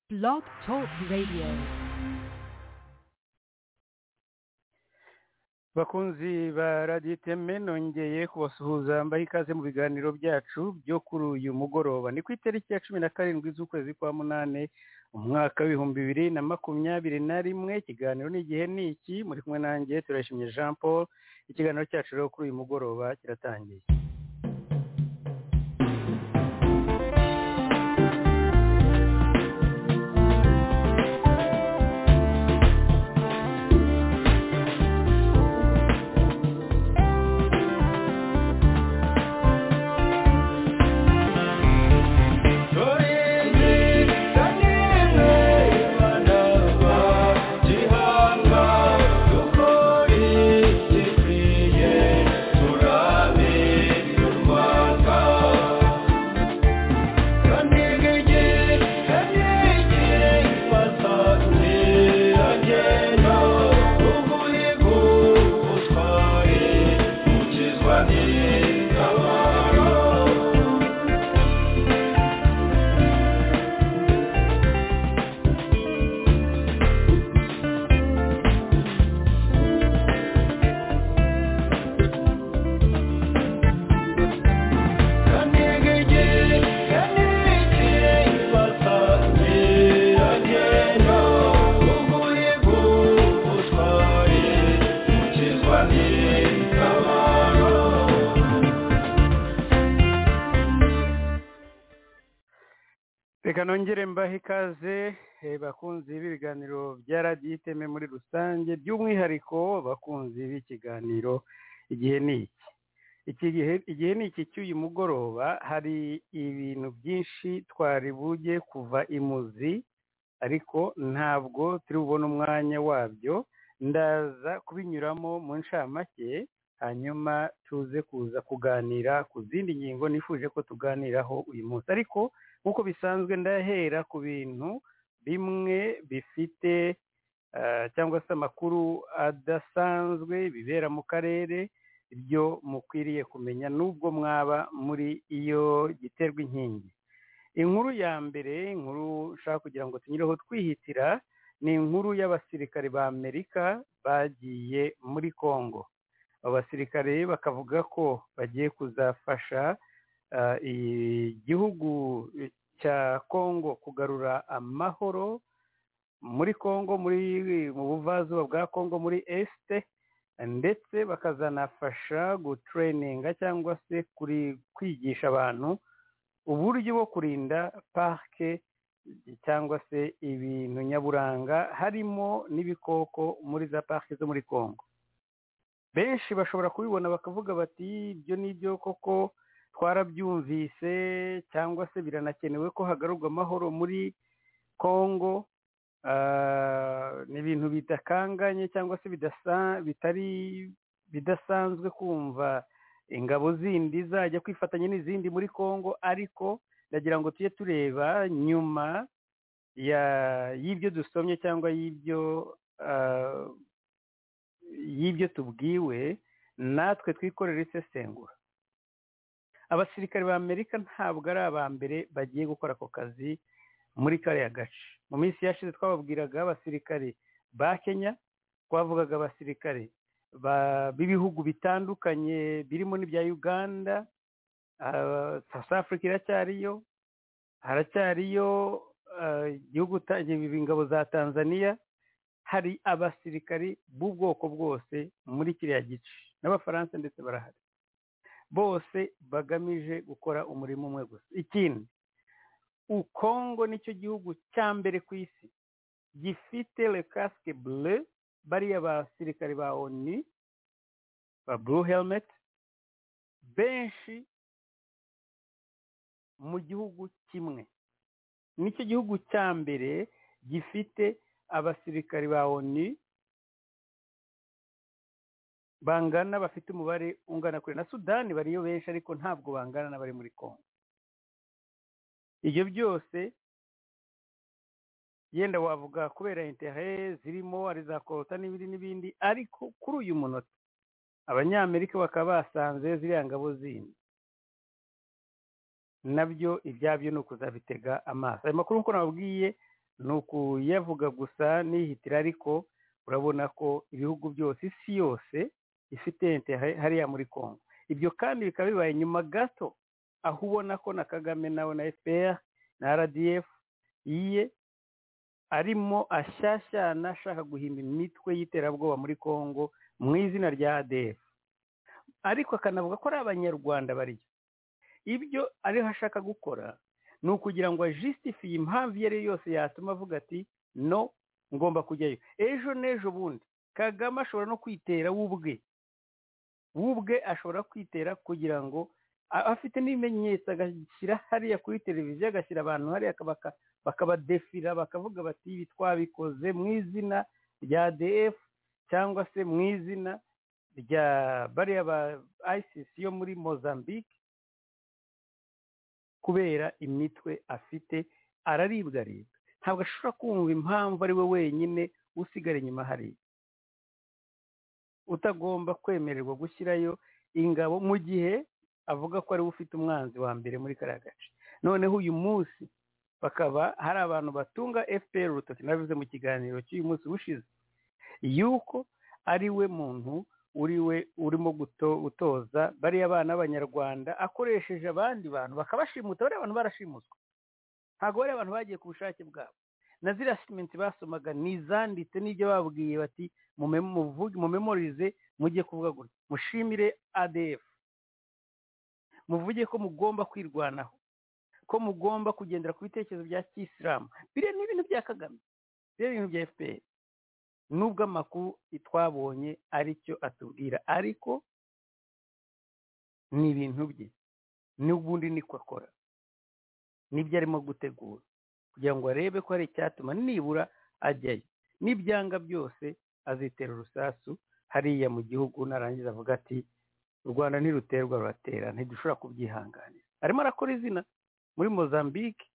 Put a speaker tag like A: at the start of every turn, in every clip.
A: Blog Talk Radio.
B: bakunzi ba radiyo iteme nongeye kubasuhuza mbaha ikaze mu biganiro byacu byo kuri uyu mugoroba ni ku itariki ya cumi na karindwi z'ukwezi kwa munani umwaka w'ibihumbi bibiri na makumyabiri na rimwe ikiganiro ni igihe ni iki muri kumwe nanjye turashimye jean paul ikiganiro cyacu rero kuri uyu mugoroba kiratangiye reka nongere mbahe ikaze eh, bakunzi b'ibiganiro bya radiyo iteme muri rusange by'umwihariko bakunzi b'ikiganiro igihe ni iki iki gihe igihe ni iki cy'uyu mugoroba hari ibintu byinshi twari bujye kuva imuzi ariko ntabwo turi bubone umwanya wabyo ndaza kubinyuramo mu ncamake hanyuma tuze kuza kuganira ku zindi ngingo nifuje ko tuganiraho uyu munsi ariko nk'uko bisanzwe ndahera ku bintu bimwe bifite eh, cyangwa se amakuru adasanzwe bibera mu karere ibyo mukwiriye kumenya n'ubwo mwaba muri iyo giterwa inkingi inkuru ya mbere inkuru nshaka kugira ngo tunyureho twihitira ni inkuru y'abasirikare ba amerika bagiye muri congo abo basirikare bakavuga ko bagiye kuzafasha ah, igihugu cya congo kugarura amahoro muri congo muri mu buvazuba bwa congo muri esite ndetse bakazanafasha gutureyininga cyangwa se kuri kwigisha abantu uburyo bwo kurinda parike cyangwa se ibintu nyaburanga harimo n'ibikoko muri za parike zo muri congo benshi bashobora kubibona bakavuga bati ibyo ni ibyo koko twarabyumvise cyangwa se biranakenewe ko hagarurwa amahoro muri congo Ah, ni ibintu bidakanganye cyangwa se bidasa- bitari bidasanzwe kumva ingabo zindi zajya kwifatanya n'izindi muri congo ariko ndagira ngo tujye tureba nyuma ya- y'ibyo dusomye cyangwa y'ibyo ah, y'ibyo tubwiwe natwe twikorera isesengura abasirikare ba amerika ntabwo ari aba mbere bagiye gukora ako kazi muri kariya gace mu minsi yashize twababwiraga abasirikare ba kenya twavugaga abasirikare ba- b'ibihugu bitandukanye birimo n'ibya uganda ah, south africa iracyariyo haracyariyo ah, igihugu ta- ingabo za tanzania hari abasirikari b'ubwoko bwose muri kiriya gice n'abafaransa ndetse barahari bose bagamije gukora umurimo umwe gusa ikindi ukongo nicyo gihugu cya mbere ku isi gifite le casque bleu bariya basirikare ba oni ba blue helmet benshi mu gihugu kimwe nicyo gihugu cya mbere gifite abasirikare ba oni bangana bafite umubare ungana kure na sudani bariyo benshi ariko ntabwo bangana n'abari muri kongo ibyo byose yenda wavuga kubera intere zirimo ari za korota n'ibindi n'ibindi ariko kuri uyu munota abanyamerika bakaba basanze ziriya ngabo zindi nabyo ibyabyo ni ukuzabitega amaso ayo makuru nk'uko nababwiye ni ukuyavuga gusa nihitira ariko urabona ko ibihugu byose isi yose ifite intere hariya muri congo ibyo kandi bikaba bibaye nyuma gato aho ubona ko na kagame nawe na fpr na rdf iye arimo ashyashyana ashaka guhimba imitwe y'iterabwoba muri congo mu izina rya adf ariko akanavuga ko ari abanyarwanda baryo ibyo ariho ashaka gukora ni ukugira ngo ajisitifiye impamvu iyo ari yo yose yatuma avuga ati no ngomba kujyayo ejo n'ejo bundi kagame ashobora no kwitera wubwe wubwe ashobora kwitera kugira ngo afite n'ibimenyetso agashyira hariya kuri televiziyo agashyira abantu hariya bakabadefira bakavuga bati ibi twabikoze mu izina rya df cyangwa se mu izina rya bariya ba isisi yo muri mozambique kubera imitwe afite araribwa aribwa ntabwo ashobora kumva impamvu ari we wenyine usigara inyuma hariya utagomba kwemererwa gushyirayo ingabo mu gihe avuga ko ariwe ufite umwanzi wa mbere muri kariya gace noneho uyu munsi bakaba hari abantu batunga fpr urutoki nabivuze mu kiganiro cy'uyu munsi ushize yuko ari we muntu uri we urimo gutoza bariya bana b'abanyarwanda akoresheje abandi bantu bakabashimuta bariya abantu barashimuswe ntabwo bariya abantu bagiye ku bushake bwabo na ziriya sitimenti basomaga izanditse n'ibyo babwiye bati mumemorize mujye kuvuga gutya mushimire adf muvuge ko mugomba kwirwanaho ko mugomba kugendera ku bitekerezo bya kisilamu biriya ni ibintu bya kagame biriya ni ibintu bya fpr nubwo amakuru twabonye aricyo atubwira ariko ni ibintu bye n'ubundi niko akora nibyo arimo gutegura kugira ngo arebe ko hari icyatuma nibura ajyayo n'ibyanga byose azitera urusasu hariya mu gihugu narangiza avuga ati u rwanda ntiruterwa ruratera ntidushobora kubyihanganira arimo arakora izina muri mozambique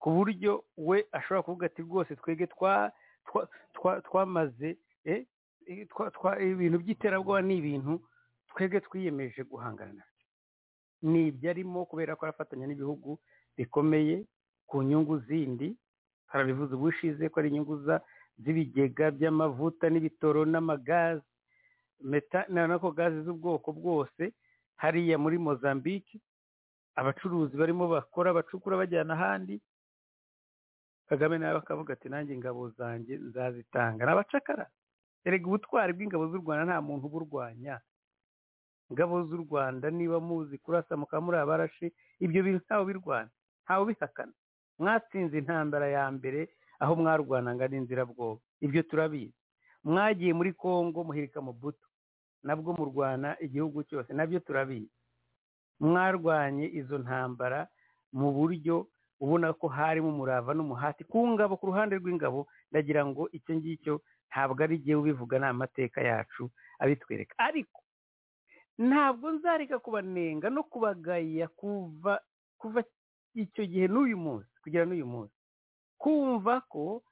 B: ku buryo we ashobora kuvuga ati rwose twege twamaze ibintu by'iterabwoba ni ibintu twege twiyemeje guhangana nabyo ni ibyo arimo kubera ko arafatanya n'ibihugu bikomeye ku nyungu zindi harabivuze ubushize ko ari inyungu z'ibigega by'amavuta n'ibitoro n'amagazi nako gazi z'ubwoko bwose hariya muri mozambique abacuruzi barimo bakora abacukura bajyana ahandi kagame nawe akavuga ati nanjye ingabo zanjye nzazitanga ni abacakara erega ubutwari bw'ingabo z'u rwanda nta muntu uburwanya ingabo z'u rwanda niba muzi kurasa mukaba muri abarashi ibyo bintu ntawe birwana ntawe ubihakana mwatsinze intambara ya mbere aho mwarwanaga n'inzirabwoba ibyo turabizi mwagiye muri congo muhirika mubuto nabwo murwana igihugu cyose nabyo turabizi mwarwanye izo ntambara mu buryo ubona ko harimo umurava n'umuhati ku ngabo ku ruhande rw'ingabo ndagira ngo icyo ngicyo ntabwo ari igihe ubivuga ni amateka yacu abitwereka ariko ntabwo nzareka kubanenga no kubagaya kuva kuva icyo gihe n'uyu munsi kugera n'uyu munsi kumva ko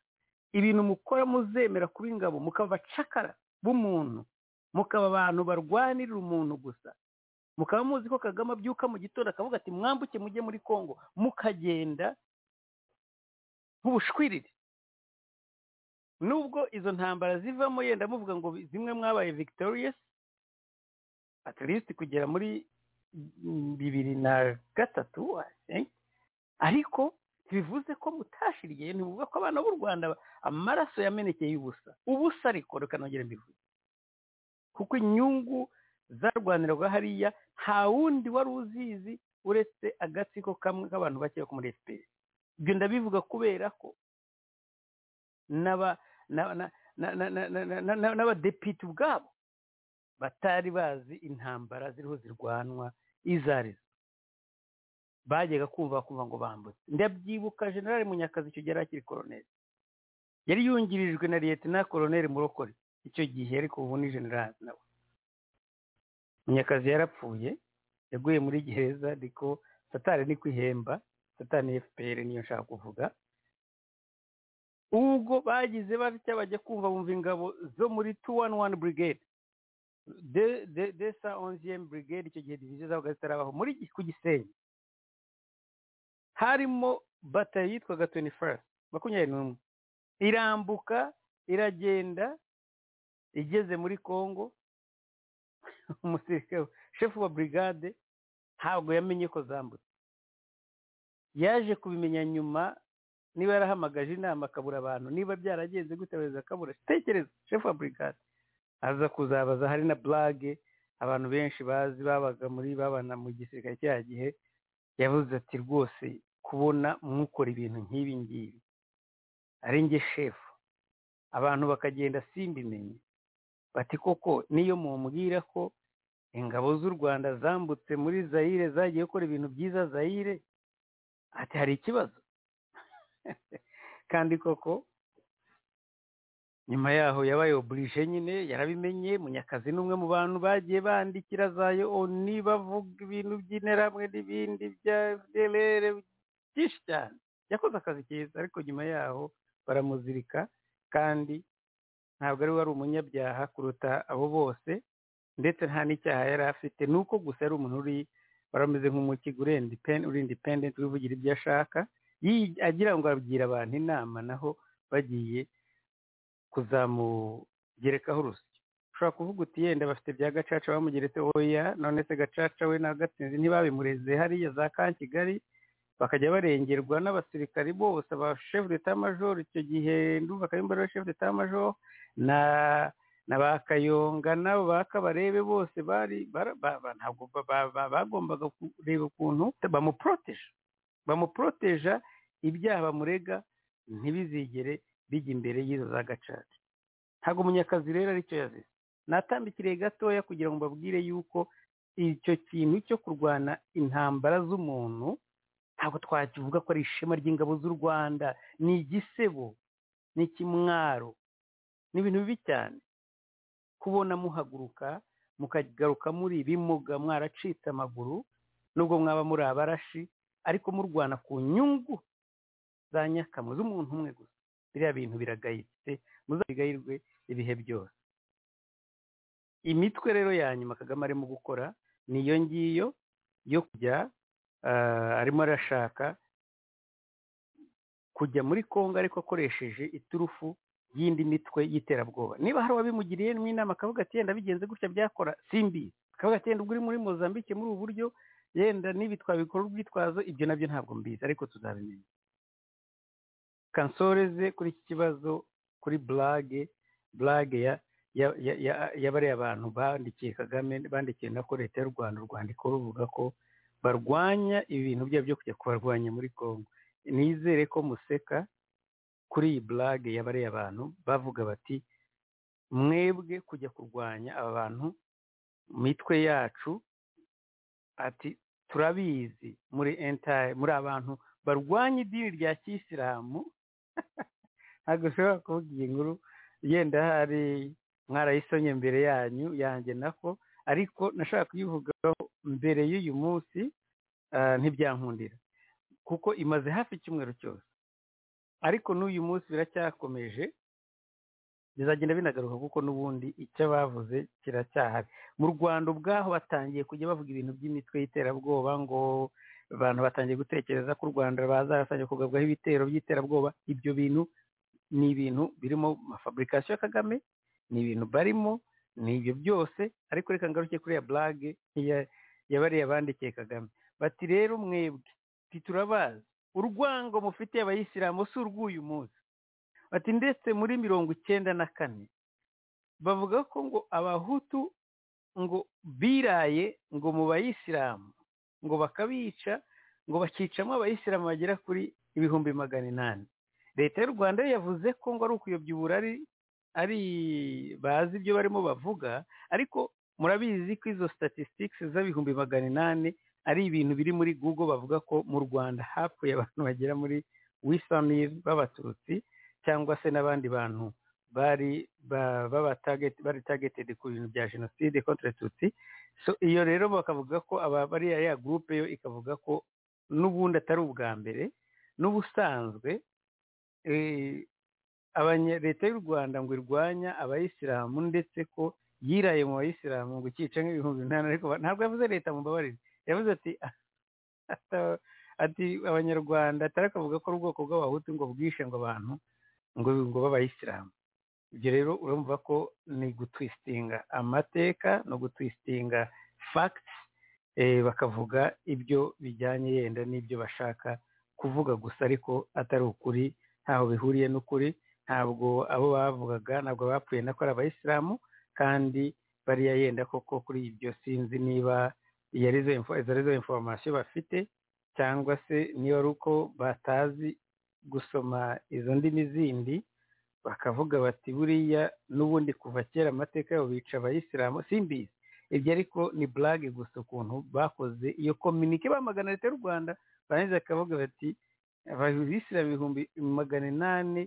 B: ibintu mukora muzemera kuba ingabo mukaba abacakara b'umuntu mukaba abantu barwanirira umuntu gusa mukaba muzi ko kagame abyuka mu gitondo akavuga ati mwambuke mujye muri congo mukagenda nk'ubushwiriri nubwo izo ntambara zivamo yenda muvuga ngo zimwe mwabaye victorious at least kugera muri bibiri na gatatu ariko bivuze ko mutashiriye ntibivuga ko abana b'u rwanda amaraso yamenekeye ubusa ubusa ariko reka nongere mbivuge kuko inyungu zarwanirwaga hariya nta wundi wari uzizi uretse agatsiko kamwe k'abantu bake ko muri efuperi ibyo ndabivuga kubera ko n'abadepite ubwabo batari bazi intambara ziriho zirwanwa izo arizo bajyaga kumva kumva ngo bambutse ndabyibuka generale munyakazi icyo gihe yari akiri koroneri yari yungirijwe na leta na koroneri murokore icyo gihe ariko ubu ni generale nawe munyakazi yarapfuye yaguye muri gereza ariko satani ni kwihemba satani fpr niyo nshaka kuvuga ubwo bagize batya bajya kumva bumva ingabo zo muri tu wani wani burigade de sa onziyemu burigade icyo gihe diviziyo zabaga zitarabaho muri ku gisenyi harimo batayo yitwaga tweni farasi makumyabiri n'umwe irambuka iragenda igeze muri congo umusirikare shefu wa burigade ntabwo yamenye ko zambutse yaje kubimenya nyuma niba yarahamagaje inama akabura abantu niba byaragenze gutabaza akabura tekereza shefu wa burigade aza kuzabaza hari na burage abantu benshi bazi babaga muri babana mu gisirikare cya gihe yavuze ati rwose kubona mwukora ibintu nk'ibi ngibi ari njye shefu abantu bakagenda simbimenye bati koko niyo mumubwira ko ingabo z'u rwanda zambutse muri zayire zagiye gukora ibintu byiza zayire ati hari ikibazo kandi koko nyuma yaho yabaye oburije nyine yarabimenye munyakazi n'umwe mu bantu bagiye bandikira zayo oni bavuga ibintu by'interahamwe n'ibindi bya derere byinshi cyane yakoze akazi keza ariko nyuma yaho baramuzirika kandi ntabwo ari we wari umunyabyaha kuruta abo bose ndetse nta n'icyaha yari afite ni uko gusa yari umuntu uri warameze nk'umukiga uri indipendenti wivugira ibyo ashaka agira ngo abwira abantu inama naho bagiye kuzamugerekaho urusyo ushobora kuvuga uti yenda bafite bya gacaca bamugeretse oya none se gacaca we na gatsinzi ntibabimureze hariya za ka kigali bakajya barengerwa n'abasirikari bose ba shefu de majoro icyo gihe ndumva kabimbari wa shefu de majoro na na ba kayonga n'abo ba kabarebe bose bari ntabwo bagombaga kureba ukuntu bamuporoteje bamuporoteja ibyaha bamurega ntibizigere bijya imbere y'izo za gacaca ntabwo munyakazi rero aricyo yazize natambikiriye gatoya kugira ngo mbabwire yuko icyo kintu cyo kurwana intambara z'umuntu ntabwo twakivuga ko ari ishema ry'ingabo z'u rwanda ni igisebo ni ikimwaro ni ibintu bibi cyane kubona muhaguruka mukagaruka muri bimuga mwaracitse amaguru nubwo mwaba muri abarashi ariko murwana ku nyungu za nyakamwe z'umuntu umwe gusa biriya bintu biragayitse muzabigayirwe ibihe byose imitwe rero ya nyuma kagame arimo gukora niyo ngiyo yo kujya arimo arashaka kujya muri kongo ariko akoresheje iturufu y'indi mitwe y'iterabwoba niba hari uwabimugiriye inama akavuga ati yenda bigenze gutya byakora simbi akavuga ati yenda ubwo uri muri mozambike muri ubu buryo yenda n'ibi twabikora urwitwazo ibyo nabyo ntabwo mbizi ariko tuzabimenya kansoreze kuri iki kibazo kuri burage burage yabariye abantu bandikiye kagame bandikiye na leta y'u rwanda urwandiko ruvuga ko barwanya ibintu byabo byo kujya kubarwanya muri congo nizere ko museka kuri iyi burage yabariye abantu bavuga bati mwebwe kujya kurwanya aba bantu mitwe yacu ati turabizi muri entaye muri abantu barwanya idini rya kisilamu ntabwo ushobora kuvuga iyi nkuru yenda hari mwarayisonye mbere yanyu yanjye nako ariko nashaka kuyivugaho mbere y'uyu munsi ntibyankundira kuko imaze hafi icyumweru cyose ariko n'uyu munsi biracyakomeje bizagenda binagaruka kuko n'ubundi icyo bavuze kiracyahari mu rwanda ubwaho batangiye kujya bavuga ibintu by'imitwe y'iterabwoba ngo abantu batangiye gutekereza ko u rwanda bazaratangira kugabwaho ibitero by'iterabwoba ibyo bintu ni ibintu birimo amafaburikasiyo ya kagame ni ibintu barimo ni ibyo byose ariko reka ngaruke kuri ya burage yabariye abandikiye kagame bati rero mwebwe titurabazi urwango mufitiye abayisilamu si urw'uyu munsi bati ndetse muri mirongo icyenda na kane bavuga ko ngo abahutu ngo biraye ngo mu bayisilamu ngo bakabica ngo bakicamo abayisilamu bagera kuri ibihumbi magana inani leta y'u rwanda yo yavuze ko ngo ari ukuyobya uburari ari bazi ibyo barimo bavuga ariko murabizi ko izo statistics z'ibihumbi magana inani ari ibintu biri muri google bavuga ko mu rwanda hapfuye abantu bagera muri wisamir b'abatutsi cyangwa se n'abandi bantu bari baba bari targeted ku bintu bya jenoside contre tutsi so iyo rero bakavuga ko abari ya gurupe yo ikavuga ko n'ubundi atari ubwa mbere n'ubusanzwe leta y'u rwanda ngo irwanya abayisilamu ndetse ko yiraye mu bayisilamu ngo ikice nk'ibihumbi umunani ariko ntabwo yavuze leta mu mbabarire yavuze ati ati abanyarwanda atari akavuga ko ari ubwoko bw'abahutu ngo bwishe ngo abantu ngo ngo b'abayisilamu ibyo rero urumva ko ni gutwisitinga amateka no gutwisitinga fagiti bakavuga ibyo bijyanye yenda n'ibyo bashaka kuvuga gusa ariko atari ukuri ntaho bihuriye n'ukuri ntabwo abo bavugaga ntabwo bapfuye nako ari abayisilamu kandi bariya yenda koko kuri ibyo sinzi niba zari zo informasiyo bafite cyangwa se niba ari uko batazi gusoma izo ndimi zindi bakavuga bati buriya n'ubundi kuva kera amateka yabo bica abayisilamu simbizi ibyo ariko ni burage gusa ukuntu bakoze iyo kominike bamagana leta y'u rwanda barangiza bakavuga bati abisilamu ibihumbi magana inani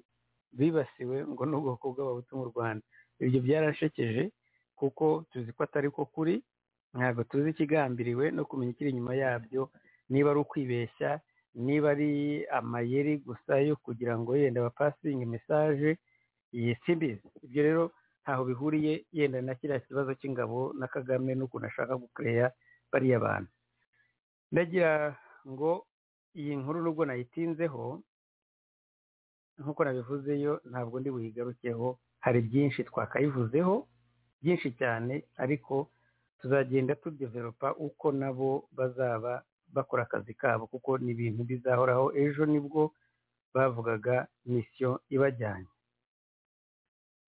B: bibasiwe ngo n'ubwoko bw'abahutu mu rwanda ibyo byarashekeje kuko tuzi ko atari ko kuri ntabwo tuzi ikigambiriwe no kumenya ikiri inyuma yabyo niba ari ukwibeshya niba ari amayeri gusa yo kugira ngo yenda bapasinge mesaje simbizi ibyo rero ntaho bihuriye yenda na kiriya kibazo cy'ingabo na kagame n'ukuntu ashaka gukereya bariya bantu ndagira ngo iyi nkuru nubwo nayitinzeho nk'uko nabivuzeyo ntabwo ndi buyigarukeho hari byinshi twakayivuzeho byinshi cyane ariko tuzagenda tudeveropa uko nabo bazaba bakora akazi kabo kuko ni ibintu bizahoraho ejo nibwo bavugaga misiyo ibajyanye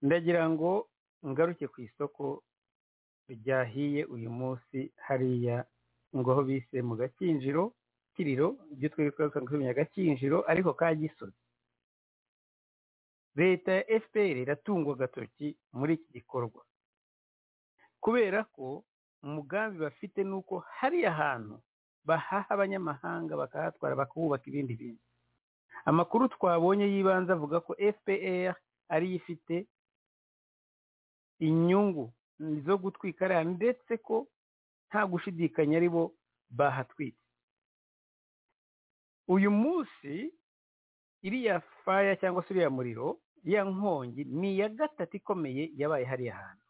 B: ndagira ngo ngaruke ku isoko ryahiye uyu munsi hariya ngaho bise mu gakinjiro kiriro ibyo twereka kumenya gakinjiro ariko ka gisozi leta ya fpr iratungwa agatoki muri iki gikorwa kubera ko umugambi bafite ni uko hariya hantu bahaha abanyamahanga bakahatwara bakahubaka ibindi bintu amakuru twabonye y'ibanze avuga ko fpr ariyo ifite inyungu zo gutwika ariya ndetse ko nta gushidikanya ari bo bahatwitse uyu munsi iriya faya cyangwa se uriya muriro iriya nkongi ni iya gatatu ikomeye yabaye hariya hantu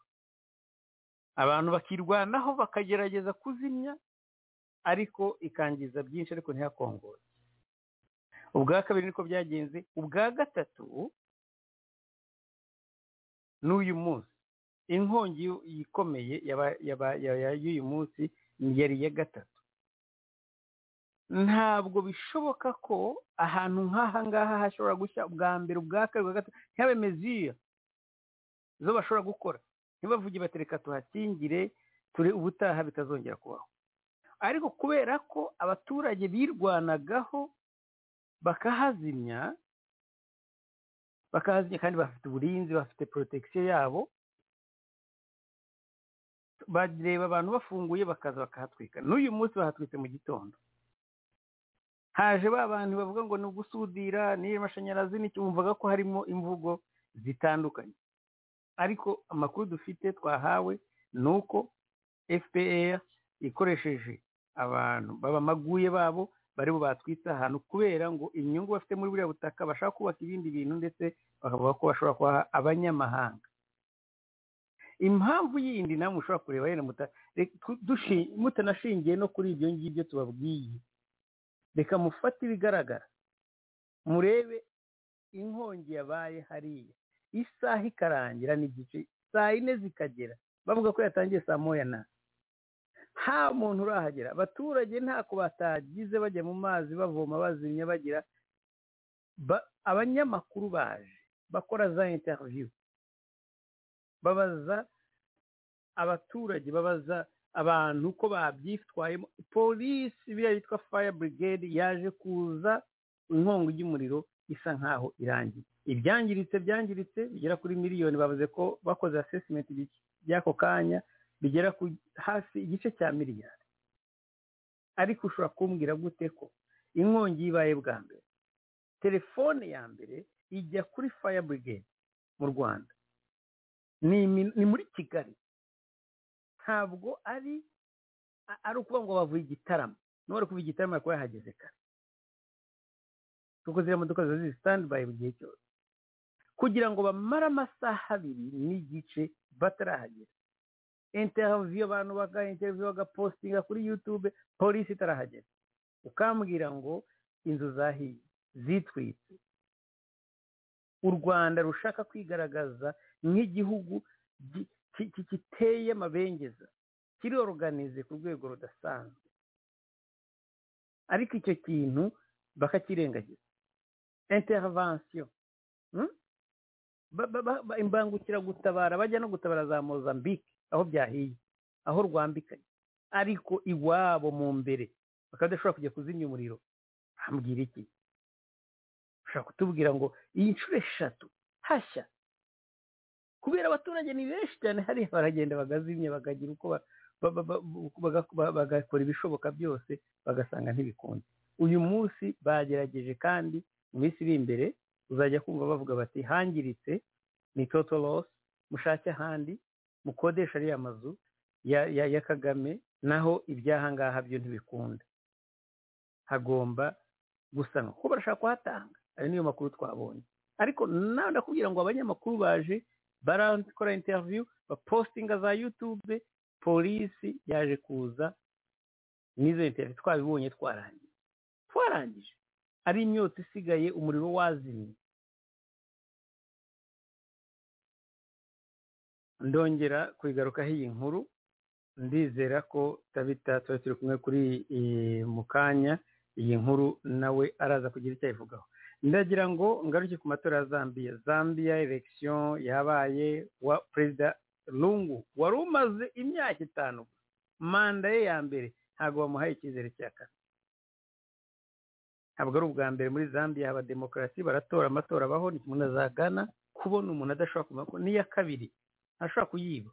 B: abantu bakirwanaho bakagerageza kuzimya ariko ikangiza byinshi ariko ntihakongore ubwa kabiri niko byagenze ubwa gatatu n'uyu munsi inkongi ikomeye y'uyu munsi yari iya gatatu ntabwo bishoboka ko ahantu nk'aha ngaha hashobora gushya ubwa mbere ubwa kabiri ubwa gatatu ntihabe meziya zo bashobora gukora ntibavuge bati reka tuhakingire ture ubutaha bitazongera kubaho ariko kubera ko abaturage birwanagaho bakahazimya bakahazimya kandi bafite uburinzi bafite porotegisiyo yabo bareba abantu bafunguye bakaza bakahatwika n'uyu munsi bahatwitse mu gitondo haje ba bantu bavuga ngo ni ugusudira n'iyo mashanyarazi nticyumvaga ko harimo imvugo zitandukanye ariko amakuru dufite twahawe ni uko fpr ikoresheje abantu b'abamaguye babo bari batwitse ahantu kubera ngo inyungu bafite muri buriya butaka bashaka kubaka ibindi bintu ndetse bakavuga ko bashobora kubaha abanyamahanga impamvu yindi namwe ushobora kureba yenda mutanashingiye no kuri ibyo ngibyo tubabwiye reka mufate ibigaragara murebe inkongi yabaye hariya isaha ikarangira n'igice saa yine zikagera bavuga ko yatangiye saa moya na nta muntu urahagera abaturage ntako batagize bajya mu mazi bavoma bazimya bagira abanyamakuru baje bakora za interiviyu babaza abaturage babaza abantu ko babyitwayemo polisi biriya yitwa faya burigade yaje kuza inkongi y'umuriro isa nkaho irangiye ibyangiritse byangiritse bigera kuri miliyoni bavuze ko bakoze asesimenti by'ako kanya bigera hafi igice cya miliyari ariko ushobora kumbwira gute ko inkongi ibaye bwa mbere telefone ya mbere ijya kuri faya burigade mu rwanda ni muri kigali ntabwo ari ari ukuvuga ngo bavuye igitaramo n'uwari kuva igitaramo ariko yahageze kare kuko ziriya modoka ziba ziri sitandibayi mu gihe cyose kugira ngo bamare amasaha abiri n'igice batarahagera interiviyu abantu bagaha interiviyu bagapositinga kuri yutube polisi itarahagera ukambwira ngo inzu zahiye zitwitse u rwanda rushaka kwigaragaza nk'igihugu gi- ki- ki- giteye amabengeza kiroroganize ku rwego rudasanzwe ariko icyo kintu bakakirengagiza intervention hmm? Ba- ba- ba- ba- imbangukiragutabara bajya no gutabara za mozambique aho byahiye aho rwambikanye ariko iwabo mu mbere bakaba badashobora kujya kuzimya umuriro hambwira iki ushobora kutubwira ngo iyi nshuro eshatu hashya kubera abaturage ni benshi cyane hariya baragenda bagazimya bakagira uko ba- ba- ba- ba- baga- ba- bagakora ibishoboka byose bagasanga ntibikunze uyu munsi bagerageje kandi mu minsi iri imbere uzajya kumva bavuga bati hangiritse ni toto losi mushake ahandi mukodesha ariya mazu ya, ya, ya kagame naho ibyahangaha byo ntibikunda hagomba gusanwa kuko barashaka kuhatanga ayo niyo makuru twabonye ariko nawe ndakubwira ngo abanyamakuru baje barakora interview bapostinga za youtube polisi yaje kuza n'izo interview twabibonye twarangije twarangije ari imyotsi isigaye umuriro wazimye ndongera kuyigarukaho iyi nkuru ndizera ko tabita tuba turi kumwe kuri iyi mu kanya iyi nkuru nawe araza kugira icyo ayivugaho ndagira ngo ngaruke ku matora ya zambia zambia election yabaye wa perezida lungu wari umaze imyaka itanu manda ye ya mbere ntabwo bamuhaye icyizere cya kane ntabwo ari ubwa mbere muri zambia haba demokarasi baratora amatora abaho ni kimwe na za gana kubona umuntu adashobora kumenya ko n'iya kabiri ntashobora kuyiba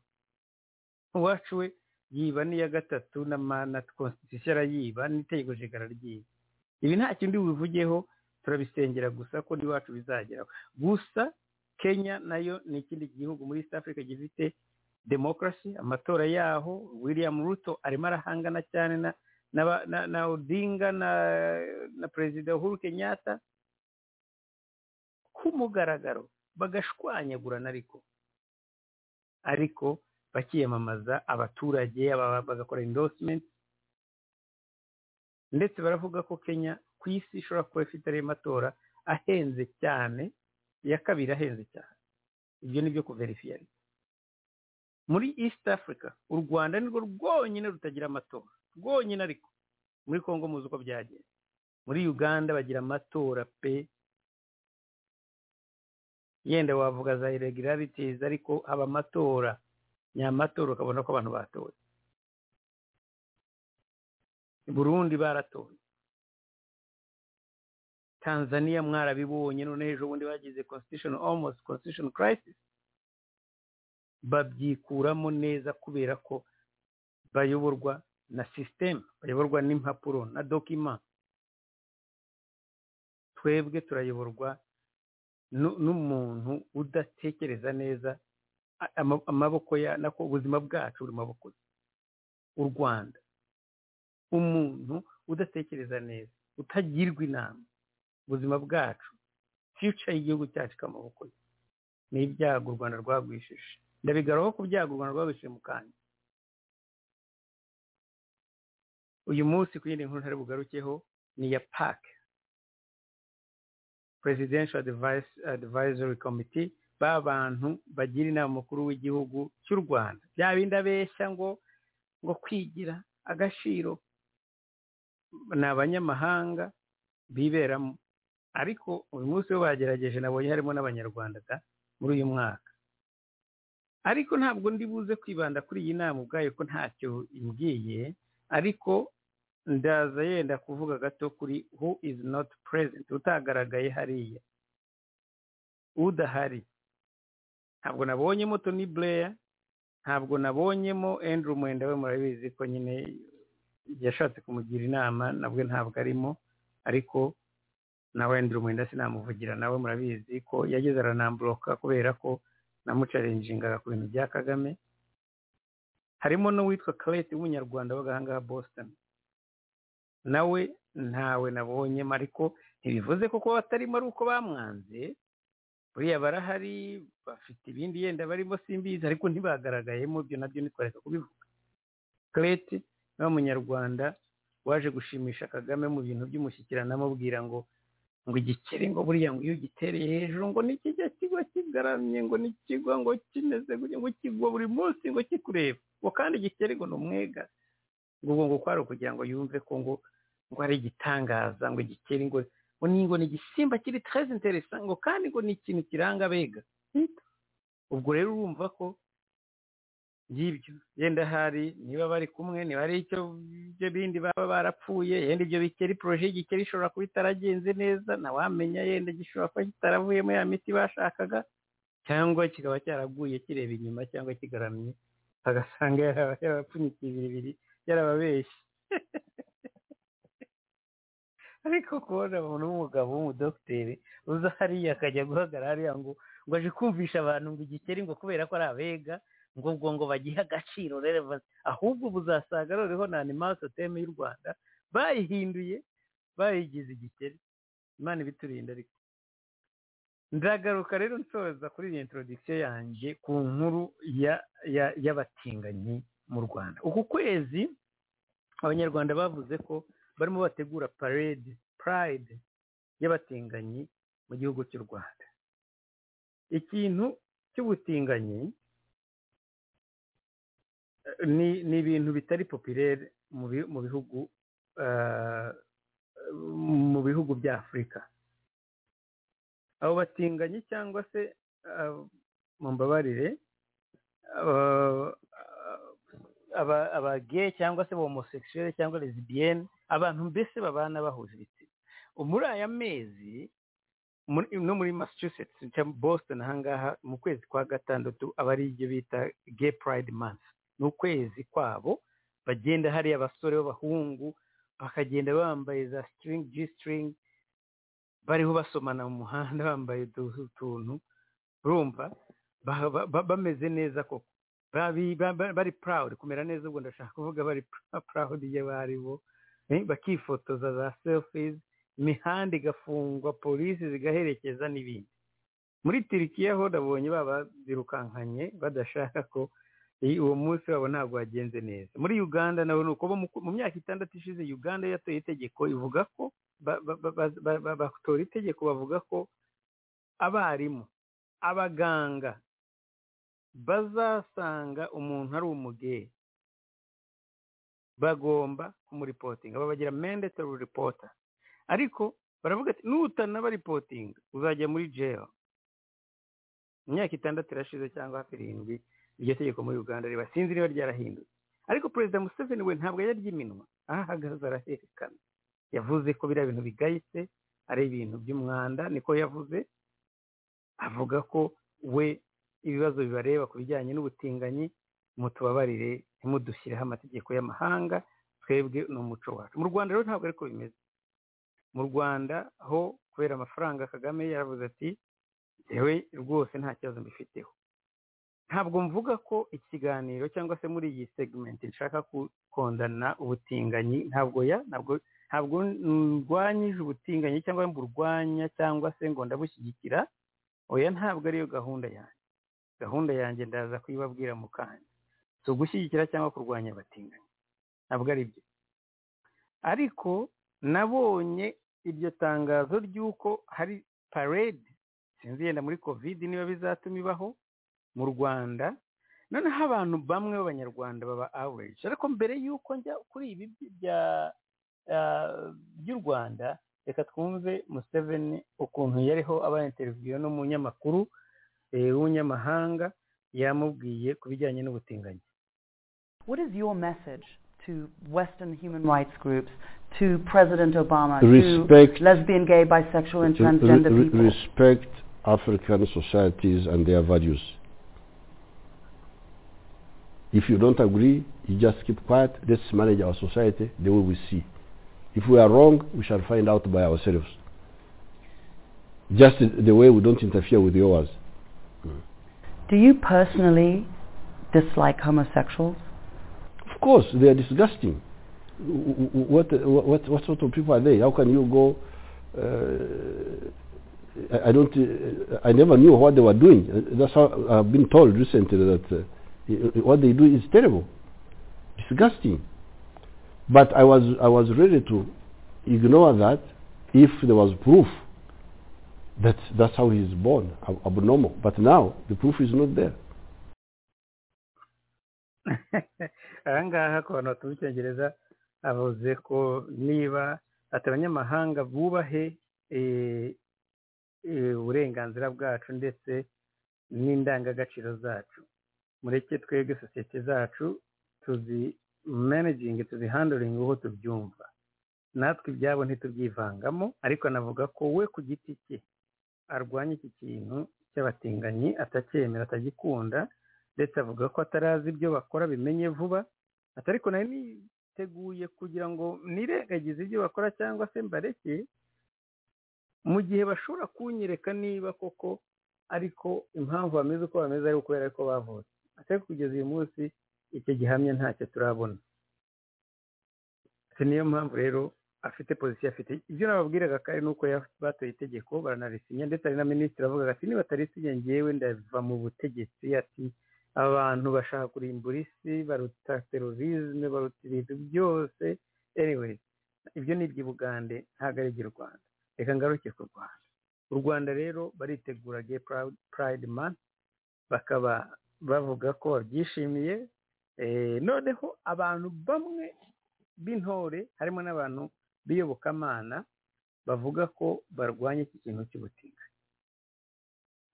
B: uwacu we yiba n'iya gatatu na mana konstitusiyo arayiba n'itegeko nshinga araryiba ibi nta kindi bivugeho turabisengera gusa ko n'iwacu bizageraho gusa kenya nayo ni ikindi gihugu muri east africa gifite demokarasi amatora yaho william ruto arimo arahangana cyane na n'aba- na, na odinga na, na perezida uhuru kenyatta k'umugaragaro bagashwanyagurana ariko ariko bakiyamamaza abaturage aba- bagakora endorsement ndetse baravuga ko kenya ku isi ishobora kuba ifite ariyo matora ahenze cyane iya kabiri ahenze cyane ibyo ni byo kuverifiya muri east africa u rwanda nirwo rwonyine rutagira amatora rwonyine ariko muri congo muzi uko byagenze muri uganda bagira amatora pe yenda wavuga za irregularities ariko haba amatora nyamatora ukabona ko abantu batoye burundi baratoye tanzania mwarabibonye none ejo bundi bagize constitution almost constitution crisis babyikuramo neza kubera ko bayoborwa na system bayoborwa n'impapuro na dokima twebwe turayoborwa nu- n'umuntu udatekereza neza a- ama- amaboko ya nako ubuzima bwacu buri mu maboko ye u rwanda umuntu udatekereza neza utagirwa inama ubuzima bwacu future y'igihugu cyacu iri mu maboko ye ni ibyago u rwanda rwagwishije ndabigarukaho ku byago u rwanda rwagwishije mu kanya uyu munsi ku yindi nkuru ntari bugarukeho ni iya pake presidential Advice, advisory committee ba bantu bagira inama mukuru w'igihugu cy'u rwanda bya bindi abeshya ngo ngo kwigira agaciro ni abanyamahanga biberamo ariko uyu munsi bo bagerageje nabonye harimo n'abanyarwanda da muri uyu mwaka ariko ntabwo ndi buze kwibanda kuri iyi nama ubwayo ko ntacyo imbwiye ariko ndaza yenda kuvuga gato kuri who is not present utagaragaye hariya udahari ntabwo nabonyemo Tony Blair ntabwo nabonyemo Andrew Mwenda we murabizi ko nyine yashatse kumugira inama nabwe ntabwo arimo ariko nawe Andrew Mwenda sinamuvugira nawe murabizi ko yageze aranambloka kubera ko namucarenjingaga ku bintu bya Kagame harimo n'uwitwa Clate w'umunyarwanda w'agahangaha Boston nawe ntawe nabonyemo ariko ntibivuze ko kuba batarimo ari uko bamwanze buriya barahari bafite ibindi yenda barimo simbizi ariko ntibagaragayemo ibyo nabyo ntitwareka kubivuga kerete niwe munyarwanda waje gushimisha kagame mu bintu by'umushyikirano amubwira ngo ngo igikeri ngo buriya ngo iyo ugitereye hejuru ngo nikijya kigwa kigaramye ngo nikigwa ngo kimeze gutya ngo kigwa buri munsi ngo kikureba ngo kandi igikeri ngo ni umwega ngo ubwo ngo kwari ukugira ngo yumve ko ngo ngo ari igitangaza ngo igikeri ngo ngo ni ngo ni igisimba kiri tereze interesa ngo kandi ngo ni ikintu kiranga abega ubwo rero urumva ko y'ibyo yenda hari niba bari kumwe niba hari icyo ibyo bindi baba barapfuye yenda ibyo bikeri poroje y'igikeri ishobora kuba itaragenze neza ntawamenya yenda gishobora kuba kitaravuyemo ya miti bashakaga cyangwa kikaba cyaraguye kireba inyuma cyangwa kigaramye agasanga yarabapfunyikiye ibiribiri yarababeshye ariko kubona umuntu w'umugabo w'umudogiteri uza hariya akajya guhagarara hariya ngo ngo aje kumvisha abantu ngo igikeri ngo kubera ko ari abega ngo ubwo ngo bagihe agaciro relevansi ahubwo buzasaga noneho na animasi oteme y'u rwanda bayihinduye bayigize igikeri imana ibiturinda ariko ndagaruka rero nsoza kuri iyi intorodikisiyo yanjye ku nkuru y'abatinganyi mu rwanda uku kwezi abanyarwanda bavuze ko barimo bategura parade pride y'abatinganyi mu gihugu cy'u rwanda ikintu cy'ubutinganyi ni ni ibintu bitari popirere mu bihugu mu bihugu bya afurika abo batinganyi cyangwa se mu mbabarire abage cyangwa se homosekisiyere cyangwa lesibiyene abantu mbese babana bahuje ibitsina muri aya mezi no muri massachusetts cyangwa boston ahangaha mu kwezi kwa gatandatu aba ari ibyo bita gay pride month ni ukwezi kwabo bagenda hariya abasore b'abahungu bakagenda bambaye za sitiringi ji sitiringi bariho basomana mu muhanda bambaye utuntu urumva bameze neza koko bari purawudi kumera neza ubwo ndashaka kuvuga bari purawudi y'abaribo bakifotoza za sefizi imihanda igafungwa polisi zigaherekeza n'ibindi muri tirikiya ho nabonye baba birukankanye badashaka ko uwo munsi wabo ntabwo wagenze neza muri uganda nawe ni uko mu myaka itandatu ishize uganda yatoye itegeko ivuga ko batora itegeko bavuga ko abarimu abaganga bazasanga umuntu ari umugeyi bagomba kumuripotinga babagira mandatory reporter ariko baravuga ati nutanabaripotinga uzajya muri jail imyaka itandatu irashize cyangwa hafi irindwi iryo tegeko muri uganda riba sinzi niba ryarahindutse ariko perezida museveni we ntabwo yaryiminwa aho ahagaze araherekana yavuze ko biriya bintu bigayitse ari ibintu by'umwanda niko yavuze avuga ko we ibibazo bibareba ku bijyanye n'ubutinganyi mutubabarire ntimudushyireho amategeko y'amahanga twebwe ni umuco wacu mu rwanda rero ntabwo ariko bimeze mu rwanda ho kubera amafaranga kagame yaravuze ati yewe rwose nta kibazo mbifiteho ntabwo mvuga ko ikiganiro cyangwa se muri iyi segmenti nshaka gukondana ubutinganyi ntabwo ya ntabwo ntabwo ndwanyije ubutinganyi cyangwa ngo urwanya cyangwa se ngo ndabushyigikira oya ntabwo ariyo gahunda yanjye gahunda yanjye ndaza kuyibabwira mu kanya si ugushyigikira cyangwa kurwanya abatinganyi ntabwo ari byo ariko nabonye iryo tangazo ry'uko hari parade sinzi yenda muri kovide niba bizatuma ibaho mu rwanda noneho abantu bamwe b'abanyarwanda baba average ariko mbere y'uko njya kuri ibi by'u rwanda reka twumve museveni ukuntu yariho aba interiviyo n'umunyamakuru w'umunyamahanga yamubwiye ku bijyanye n'ubutinganyi
C: What is your message to Western human rights groups, to President Obama,
D: respect,
C: to lesbian, gay, bisexual and transgender
D: re- re-
C: people?
D: Respect African societies and their values. If you don't agree, you just keep quiet. Let's manage our society the way we see. If we are wrong, we shall find out by ourselves. Just the way we don't interfere with yours.
C: Do you personally dislike homosexuals?
D: Of course, they are disgusting. W- w- What, what, what sort of people are they? How can you go? Uh, I, I don't. Uh, I never knew what they were doing. Uh, That's how I've been told recently that uh, i- i- what they do is terrible, disgusting. But I was, I was ready to ignore that if there was proof that that's how he is born, ab- abnormal. But now the proof is not there.
B: aha ngaha ku bantu batuye icyongereza avuze ko niba ati abanyamahanga bubahe eh, eh, uburenganzira bwacu ndetse n'indangagaciro zacu mureke twebwe sosiyete zacu tuzi managingi tuzi handoringi uko tubyumva natwe ibyabo ntitubyivangamo ariko anavuga ko we ku giti cye arwanya iki kintu cy'abatinganyi atacyemera atagikunda ndetse avuga ko atarazi ibyo bakora bimenye vuba ati ariko nari niteguye kugira ngo nirengagize ibyo bakora cyangwa se mbareke mu gihe bashobora kunyereka niba koko ariko impamvu bameze uko bameze ari ukubera ko bavutse ati ariko kugeza uyu munsi icyo gihamya ntacyo turabona Ati niyo mpamvu rero afite pozisiyo afite ibyo nababwiraga kandi ni uko ya- batoye itegeko baranarisinya ndetse hari na minisitiri avuga ati nibatarisinya ngewe ndava mu butegetsi ati abantu bashaka kurimbura isi baruta terorisme baruta ibintu byose anyways ibyo ni iby'ibugande ntabwo ari iby'u rwanda reka ngaruke ku rwanda u rwanda rero baritegura gay Proud- pride month bakaba bavuga ko babyishimiye Eh, noneho abantu bamwe b'intore harimo n'abantu b'iyobokamana bavuga ko barwanya iki kintu cy'ubutinganyi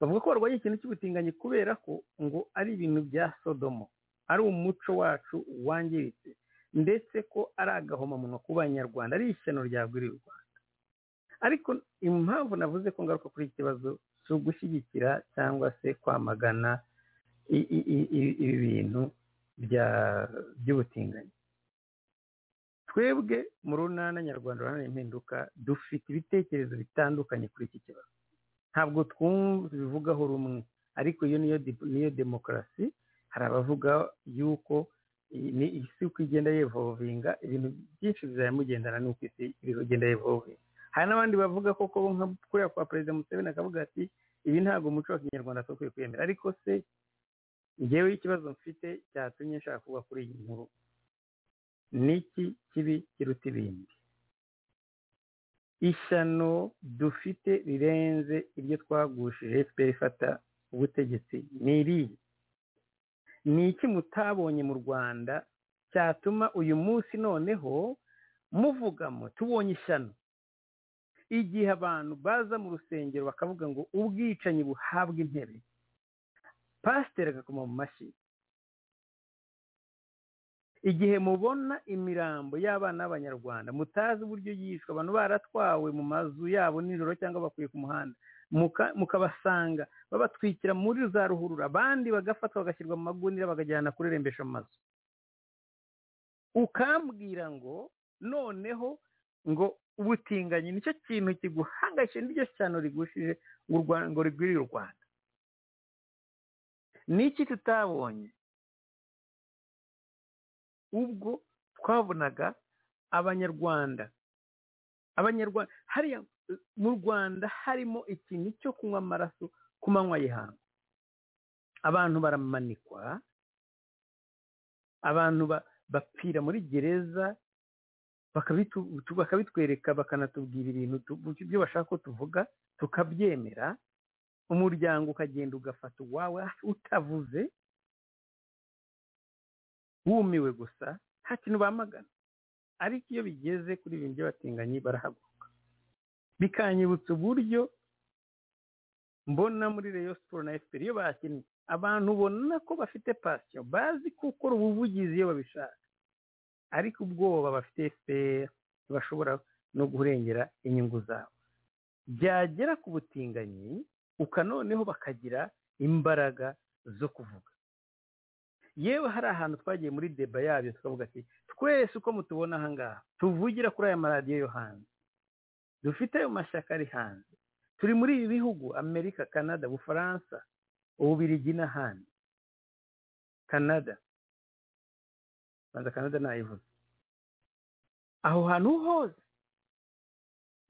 B: bavuga ko barwanya ikintu cy'ubutinganyi kubera ko ngo ari ibintu bya sodomo ari umuco wacu wangiritse ndetse ko ari agahomamunwa ku banyarwanda ari ishyano ryagwiriye u rwanda ariko impamvu navuze ko ngaruka kuri iki kibazo si ugushyigikira cyangwa se kwamagana i- i- i- i- ibi bintu bya- by'ubutinganyi twebwe mu runana nyarwanda uruhare impinduka dufite ibitekerezo bitandukanye kuri iki kibazo ntabwo twumva ibivugaho rumwe ariko iyo niyo di- niyo demokarasi hari abavuga yuko i- ni isi uko igenda yevovinga ibintu byinshi bizamugendana n'uko isi iri kugenda yevovinga hari n'abandi bavuga ko ko nka kuriya kwa perezida museveni akavuga ati ibi ntabwo umuco wa kinyarwanda tukwiye kwemera ariko se ngewe ikibazo mfite cyatumye nshaka kuba kuri iyi nkuru niki kibi kiruta ibindi ishyano dufite rirenze iryo twagushije fpr ifata ubutegetsi ni irihe ni iki mutabonye mu rwanda cyatuma uyu munsi noneho muvugamo tubonye ishyano igihe abantu baza mu rusengero bakavuga ngo ubwicanyi buhabwe intebe pasiteri agakoma mu mashyi igihe mubona imirambo y'abana b'abanyarwanda mutazi uburyo yishwe abantu baratwawe mu mazu yabo nijoro cyangwa bakuye ku muhanda muka- mukabasanga babatwikira muri za ruhurura abandi bagafatwa bagashyirwa mu magunira bakajyana kurerembesha amazu ukambwira ngo noneho ngo ubutinganyi nicyo kintu kiguhangayikishije n'iryo cyano rigushije ngo u Rwanda- ngo rigwirire u rwanda niki tutabonye ubwo twabonaga abanyarwanda abanyarwanda hariya eh, mu rwanda harimo ikintu cyo kunywa amaraso ku manywa y'ihangu abantu baramanikwa abantu ba- bapfira muri gereza bakabitu- tu- bakabitwereka bakanatubwira ibintu tu- ibyo bashaka ko tuvuga tukabyemera umuryango ukagenda ugafata uwawe utavuze wumiwe gusa nta kintu bamagana ariko iyo bigeze kuri ibi bintu by'abatinganyi barahaguruka bikanyibutsa uburyo mbona muri reyo siporo na efuperi iyo bakinnye abantu ubona ko bafite pasiyo bazi gukora ubuvugizi iyo babishaka ariko ubwoba bafite efuperi ntibashobora no kurengera inyungu zabo byagera ku butinganyi ukanoneho bakagira imbaraga zo kuvuga yewe hari ahantu twagiye muri deba yabyo tukavuga ati twese uko mutubona aha ngaha tuvugira kuri aya maradiyo yo hanze dufite ayo mashyaka ari hanze turi muri ibi bihugu amerika canada ubufaransa ububirigi n'ahandi canada banza canada nayivuze aho hantu hose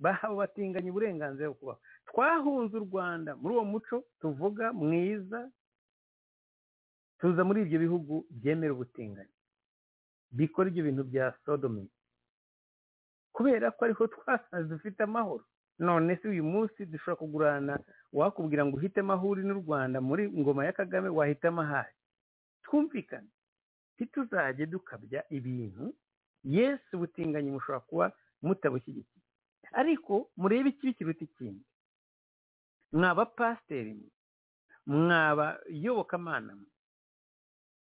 B: bahawe batinganya uburenganzira bwo kubaho twahunze u rwanda muri uwo muco tuvuga mwiza tuza muri ibyo bihugu byemera ubutinganyi bikora ibyo bintu bya sodomi kubera ko ariho twasanze dufite amahoro none se uyu munsi dushobora kugurana wakubwira ngo uhitemo aho uri n'u rwanda muri ngoma ya kagame wahitamo ahari twumvikane ntituzajye dukabya ibintu yesu ubutinganyi mushobora kuba mutabushyigikiye ariko murebe ikibi kiruta ikindi mwaba pasiteri mwaba iyobokamana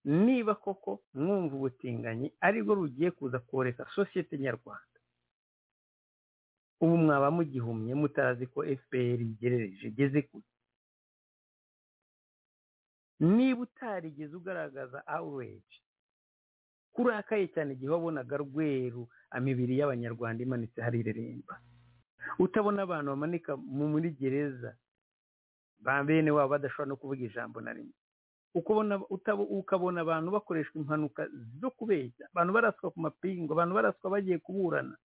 B: niba koko mwumva ubutinganyi aribwo rugiye kuza koreka sosiyete nyarwanda ubu mwaba mugihumye mutazi ko fpr igerereje igeze kure niba utarigeze ugaragaza awureji kurakaye cyane igihe wabonaga rweru imibiri y'abanyarwanda imanitse harireremba utabona abantu bamanika muri gereza ba bene wabo badashobora no kuvuga ijambo na rimwe ukabona abantu bakoreshwa impanuka zo kubeshya abantu baraswa ku mapingu abantu baraswa bagiye kuburana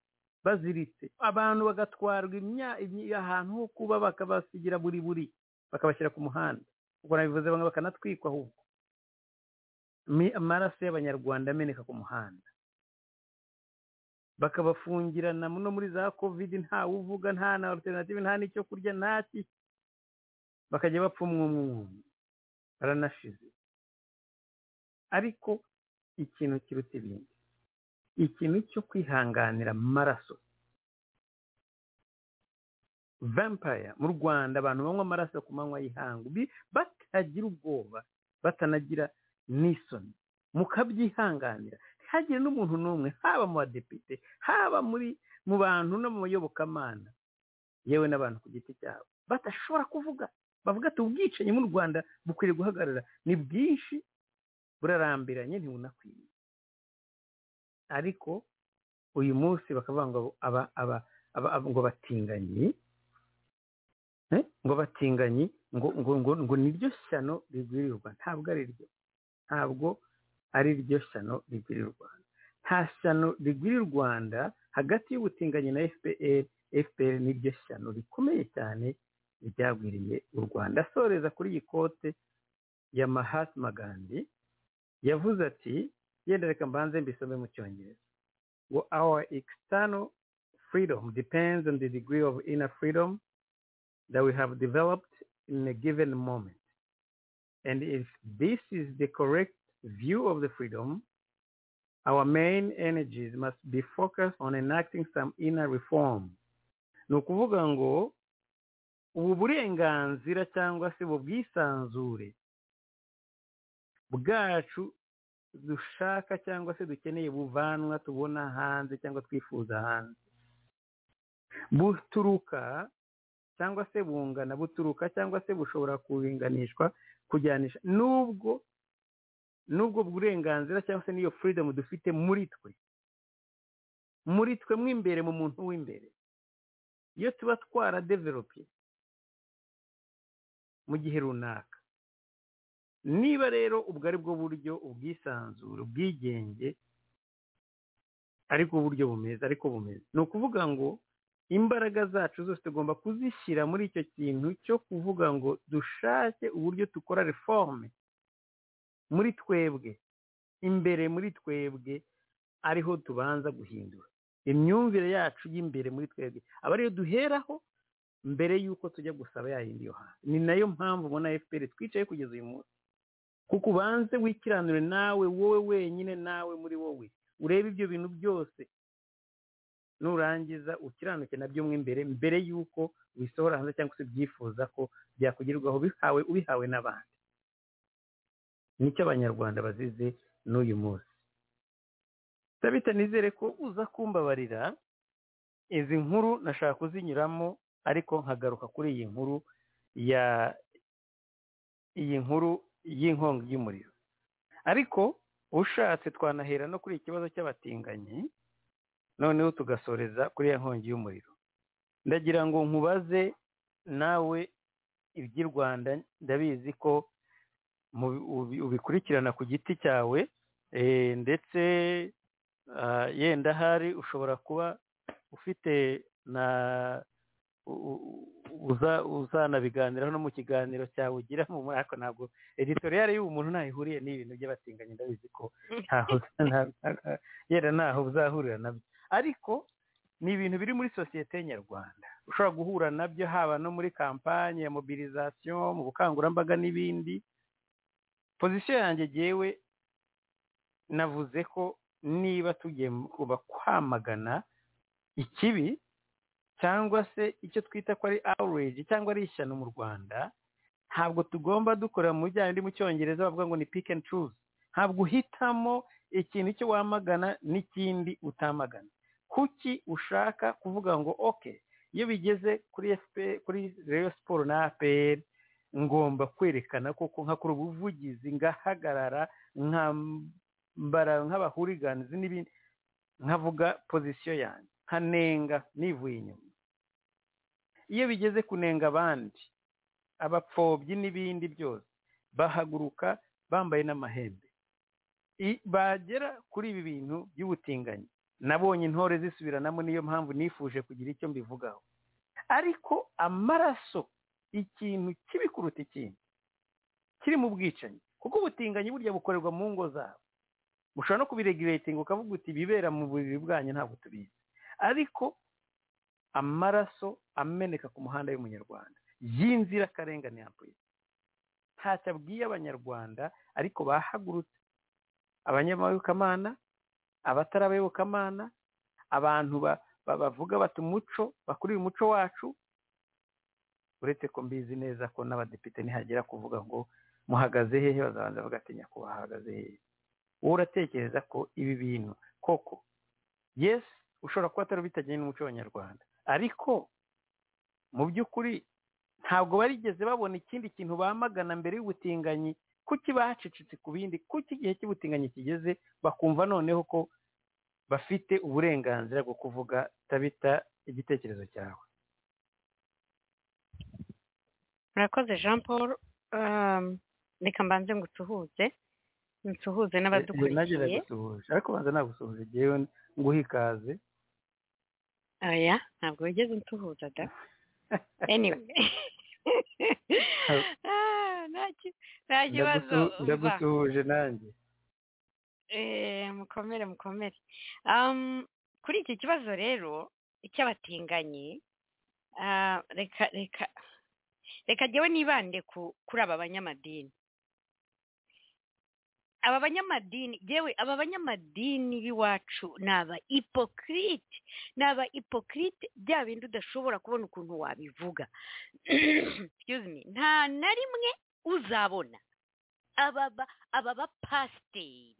B: baziritse abantu bagatwarwa ahantu ho kuba bakabasigira buri buri bakabashyira ku muhanda ubwo nabivuze bamwe bakanatwikwa ahubwo amaraso y'abanyarwanda ameneka ku muhanda bakabafungirana no muri za kovidi ntawe uvuga nta na alternative nta n'icyo kurya ntaki bakajya bapfa umwe umwe baranashize ariko ikintu kiruta ibindi ikintu cyo kwihanganira amaraso vampire mu rwanda abantu banywa amaraso ku manywa y'ihangu batagira ubwoba batanagira n'isoni mukabyihanganira ntihagire n'umuntu n'umwe haba mu badepite haba muri mu bantu no mu bayobokamana yewe n'abantu ku giti cyabo badashobora kuvuga bavuga ati ubwicanyi mu rwanda bukwiriye guhagarara ni bwinshi burarambiranye ntibunakwiye ariko uyu munsi bakavuga ngo ngo batinganyi ngo batinganyi ngo ngo ngo niryo shyano rigwirira u rwanda ntabwo ari ryo ntabwo ari ryo shyano rigwirira u rwanda nta shyano rigwirira u rwanda hagati y'ubutinganyi na fpr fpr niryo shyano rikomeye cyane ryagwiriye u rwanda asoreza kuri iyi kote ya mahatma gandhi yavuze ati yenda reka mbanze mbisome mu cyongereza ngo our external freedom depends on the degree of inner freedom that we have developed in a given moment and if this is the correct view of the freedom our main energies must be focused on enacting some inner reform ni ukuvuga ngo ubu burenganzira cyangwa se ubu bwisanzure bwacu dushaka cyangwa se dukeneye buvanwa tubona hanze cyangwa twifuza hanze buturuka cyangwa se bungana buturuka cyangwa se bushobora kuringanishwa kujyanisha n'ubwo n'ubwo burenganzira cyangwa se n'iyo freedom dufite muri twe muri twe mo imbere mu muntu w'imbere iyo tuba twaradeverope mu gihe runaka niba rero ubwo ari bwo buryo ubwisanzure ubwigenge ariko uburyo bumeze ariko bumeze ni ukuvuga ngo imbaraga zacu zose tugomba kuzishyira muri icyo kintu cyo kuvuga ngo dushake uburyo dukora reforme muri twebwe imbere muri twebwe ariho tubanza guhindura imyumvire yacu y'imbere muri twebwe aba ariyo duheraho mbere y'uko tujya gusaba yayindi yo hanze ni nayo mpamvu ubona fpr twicaye kugeza uyu munsi kuko ubanze wikiranure nawe wowe wenyine nawe muri wowe urebe ibyo bintu byose nurangiza ukiranuke nabyo mo imbere mbere y'uko wisohora hanze cyangwa se byifuza ko byakugerwaho bihawe ubihawe n'abandi nicyo abanyarwanda bazize n'uyu munsi tabita nizere ko uza kumbabarira izi nkuru nashaka kuzinyuramo ariko nkagaruka kuri iyi nkuru ya iyi nkuru y'inkongi y'umuriro ariko ushatse twanahera no kuri ikibazo cy'abatinganyi noneho tugasoreza kuri ya nkongi y'umuriro ndagira ngo nkubaze nawe iby'i rwanda ndabizi ko ubikurikirana ku giti cyawe ndetse yenda ahari ushobora kuba ufite na u- u- uza- uzanabiganiraho no mu kiganiro cyawe ugiramo muri ako ntabwo editoriyari y'ubu muntu ntayihuriye n'ibintu by'abatinganyi ndabizi ko ntaho nta- nta- yenda ntaho uzahurira nabyo ariko ni ibintu biri muri sosiyete nyarwanda ushobora guhura nabyo haba no muri kampanye ya mobilizasiyo mu bukangurambaga n'ibindi pozisiyo yanjye ngewe navuze ko niba tugiye kuba kwamagana ikibi cyangwa se icyo twita ko ari awureji cyangwa ari ishyano mu rwanda ntabwo tugomba dukora mu bijyanye ndi mu cyongereza bavuga ngo ni pick and choose ntabwo uhitamo ikintu icyo wamagana n'ikindi utamagana kuki ushaka kuvuga ngo oke iyo bigeze kuri FPR kuri reyo siporo na aperi ngomba kwerekana koko nkakora ubuvugizi ngahagarara nkambara nk'abahuriganizi n'ibindi nkavuga pozisiyo yanjye nkanenga nivuye inyuma iyo bigeze kunenga abandi abapfobyi n'ibindi byose bahaguruka bambaye n'amahembe I- bagera kuri ibi bintu by'ubutinganyi nabonye intore zisubiranamo niyo mpamvu nifuje kugira icyo mbivugaho ariko amaraso ikintu kibi kuruta ikindi kiri mu bwicanyi kuko ubutinganyi burya bukorerwa mu ngo zabo mushobora no kubiregiretinga ukavuga uti ibibera mu buriri bwanyu ntabwo tubizi ariko amaraso ameneka ku muhanda y'umunyarwanda y'inzirakarengane ya polisi ntacyo abwiye abanyarwanda ariko bahagurutse abanyamayobokamana abatari abayobokamana abantu ba- ba- bavuga bati umuco bakurira umuco wacu uretse ko mbizi neza ko n'abadepite nihagera kuvuga ngo muhagaze hehe bazabanza bavuga ati nyakubahwa ahagaze hehe wowe uratekereza ko ibi bintu koko yesi ushobora kuba atari bitajyanye n'umuco w'abanyarwanda ariko mu by'ukuri ntabwo barigeze babona ikindi kintu bamagana mbere y'ubutinganyi kuki bacecetse ku bindi kuki igihe cy'ubutinganyi kigeze bakumva noneho ko bafite uburenganzira bwo kuvuga tabita igitekerezo cyawe
E: murakoze jean paul Um, reka mbanze ngusuhuze nsuhuze
B: nagera
E: n'abadukurikiye
B: gusuhuje ariko banza nagusuhuje ngewe nguha ikaze
E: oya ntabwo wigeze unsuhuza da anyway Ah, nta ki- nta kibazo
B: Ndagusu-
E: umva.
B: ndagusuhuje nanjye
E: Eh, mukomere mukomere Um, kuri iki kibazo rero icy'abatinganyi ah, reka reka reka jyewe nibande ku kuri aba banyamadini aba banyamadini yewe aba banyamadini b'iwacu ni aba ipokirite ni aba ipokirite bya bindi udashobora kubona ukuntu wabivuga Excuse me. nta na rimwe uzabona aba ba- aba bapasiteri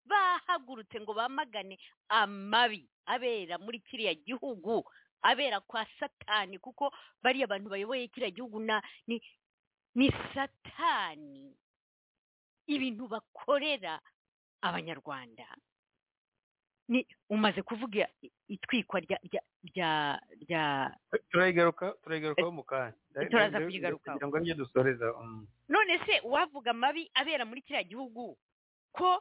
E: bahagurutse ngo bamagane amabi abera muri kiriya gihugu abera kwa satani kuko bariya bantu bayoboye kiriya gihugu na ni ni satani ibintu bakorera abanyarwanda ni umaze kuvuga itwikwa rya rya rya rya
B: turayigaruka turayigarukaho mu kanya
E: Turaza kuyigarukaho.
B: kugira ngo nibyo dusoreza mm.
E: none se uwavuga amabi abera muri kiriya gihugu ko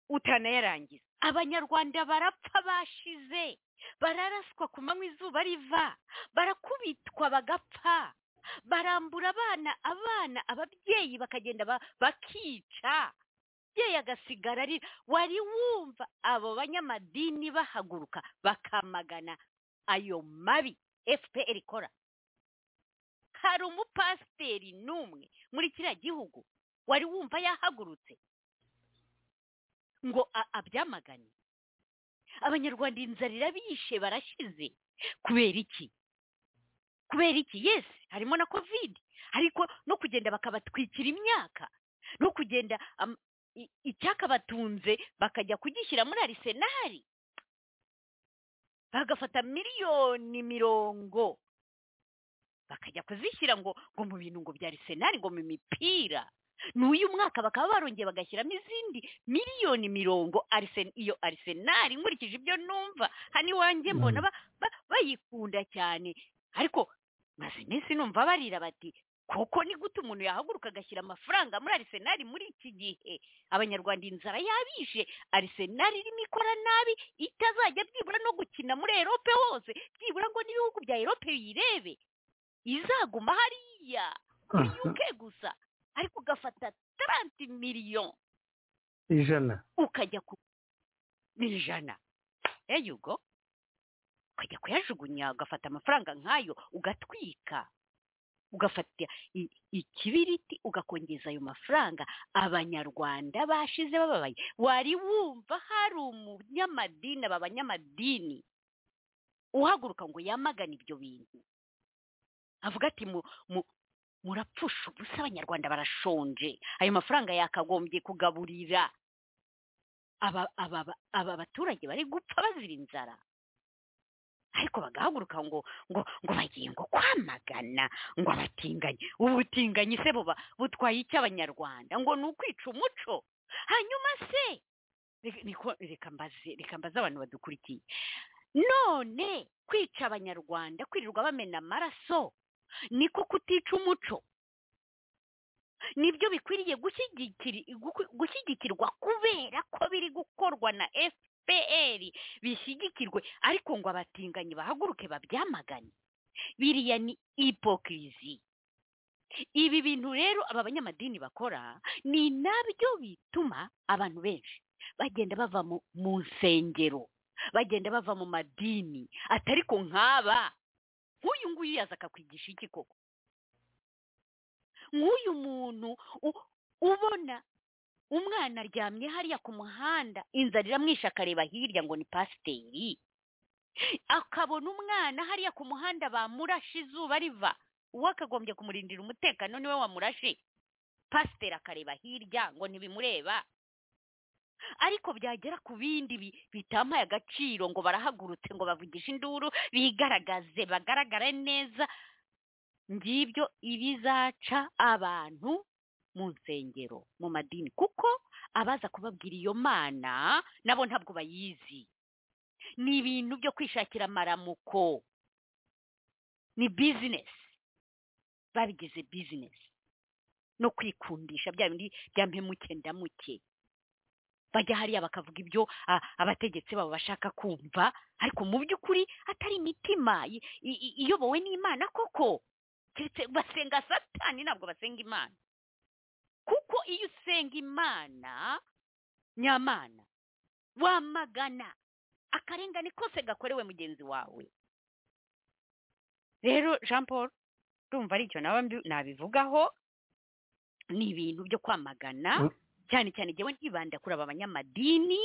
E: utanayarangiza abanyarwanda barapfa bashize bararaswa ku manywa izuba riva barakubitwa bagapfa barambura abana abana ababyeyi bakagenda ba- bakica umubyeyi agasigara arira wari wumva abo banyamadini bahaguruka bakamagana ayo mabi fpr ikora hari umupasiteri n'umwe muri kiriya gihugu wari wumva yahagurutse ngo a- abyamagane abanyarwanda inzara irabishe barashize kubera iki kubera iki yesi harimo na kovide ariko no kugenda bakabatwikira imyaka no kugenda am- i- icyakabatunze bakajya kugishyira muri arisenali bagafata miliyoni mirongo bakajya kuzishyira ngo ngo mu bintu ngo bya arisenali ngo mu mipira n'uyu mwaka bakaba barongeye bagashyiramo izindi miliyoni mirongo arisen iyo arisenali nkurikije ibyo numva hano iwanjye mbona ba- ba- bayikunda cyane ariko maze iminsi numva barira bati koko ni gute umuntu yahaguruka agashyira amafaranga muri arisenali muri iki gihe abanyarwanda inzara yabishe arisenali irimo ikora nabi itazajya byibura no gukina muri erope hose byibura ngo n'ibihugu bya erope biyirebe izaguma hariya kuri yuke gusa ariko ugafata taranti miliyoni
B: ijana
E: ukajya ku ijana eyugo ukajya kuyajugunya ugafata amafaranga nk'ayo ugatwika ugafata i- ikibiriti ugakongeza ayo mafaranga abanyarwanda bashize bababaye wari wumva hari umunyamadini aba banyamadini uhaguruka ngo yamagane ibyo bintu avuga ati mu mu- murapfusha ubusa abanyarwanda barashonje ayo mafaranga yakagombye kugaburira aba- aba aba baturage bari gupfa bazira inzara ariko bagahaguruka ngo ngo ngo bagiye ngo kwamagana ngo abatinganyi ubutinganyi se buba butwaye icy'abanyarwanda ngo ni ukwica umuco hanyuma se reka- niko- reka mbaze reka mbaze abantu badukurikiye none kwica abanyarwanda kwirirwa bamena amaraso niko kutica umuco nibyo bikwiriye gushyigikiri- guku- gushyigikirwa kubera ko biri gukorwa na fpr bishyigikirwe ariko ngo abatinganyi bahaguruke babyamagane biriya ni ipokirizi ibi bintu rero aba banyamadini bakora ni nabyo bituma abantu benshi bagenda bava mu, mu nsengero bagenda bava mu madini atari ko nk'aba nk'uyu nguyu yaza akakwigisha iki koko nk'uyu muntu u- ubona umwana aryamye hariya ku muhanda inzara iramwishe akareba hirya ngo ni pasiteri akabona umwana hariya ku muhanda bamurashe izuba riva uwo akagombye kumurindira umutekano niwe wamurashe pasiteri akareba hirya ngo ntibimureba ariko byagera ku bindi bi- bitampaye agaciro ngo barahagurutse ngo bavugishe induru bigaragaze bagaragare neza ngibyo ibizaca abantu mu nsengero mu madini kuko abaza kubabwira iyo mana nabo ntabwo bayizi ni ibintu byo kwishakira amaramuko ni bizinesi babigize bizinesi no kwikundisha bya bindi bya mpemuke ndamuke bajya hariya bakavuga ibyo a- abategetsi babo bashaka kumva ariko mu by'ukuri atari imitima i- i- i- iyobowe n'imana koko keretse basenga satani ntabwo basenga imana kuko iyo usenga imana nyamana wamagana akarengane kose gakorewe mugenzi wawe rero jean paul ndumva ari icyo nawe mbi- nabivugaho ni ibintu byo kwamagana
B: Mm.
E: cyane cyane njyewe ntibanda kuri aba banyamadini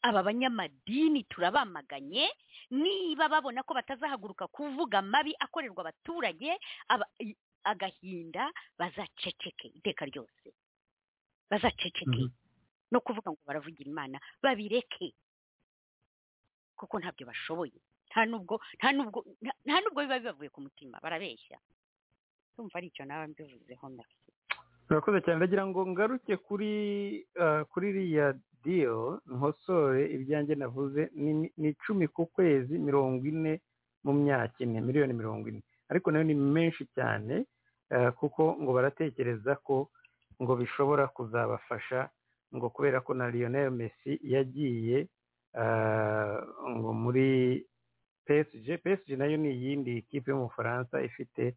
E: aba banyamadini turabamaganye niba babona ko batazahaguruka kuvuga mabi akorerwa abaturage aba- i- agahinda bazaceceke iteka ryose bazaceceke
B: Mhm.
E: no kuvuga ngo baravugira imana babireke kuko ntabyo bashoboye nta nubwo nta nubwo nta- nta nubwo biba bibavuye ku mutima barabeshya ndumva ari icyo nawe mbivuzeho merci
B: murakoze cyane ndagira ngo ngaruke kuri ah, kuri iriya diyo nkosore ibyanjye navuze ni ni icumi ku kwezi mirongo ine mu myaka ine miliyoni mirongo ine ariko nayo ni menshi cyane ah, kuko ngo baratekereza ko ngo bishobora kuzabafasha ngo kubera ko na Lionel Messi yagiye ah, ngo muri PSG PSG nayo ni iyindi kipe y'umufaransa ifite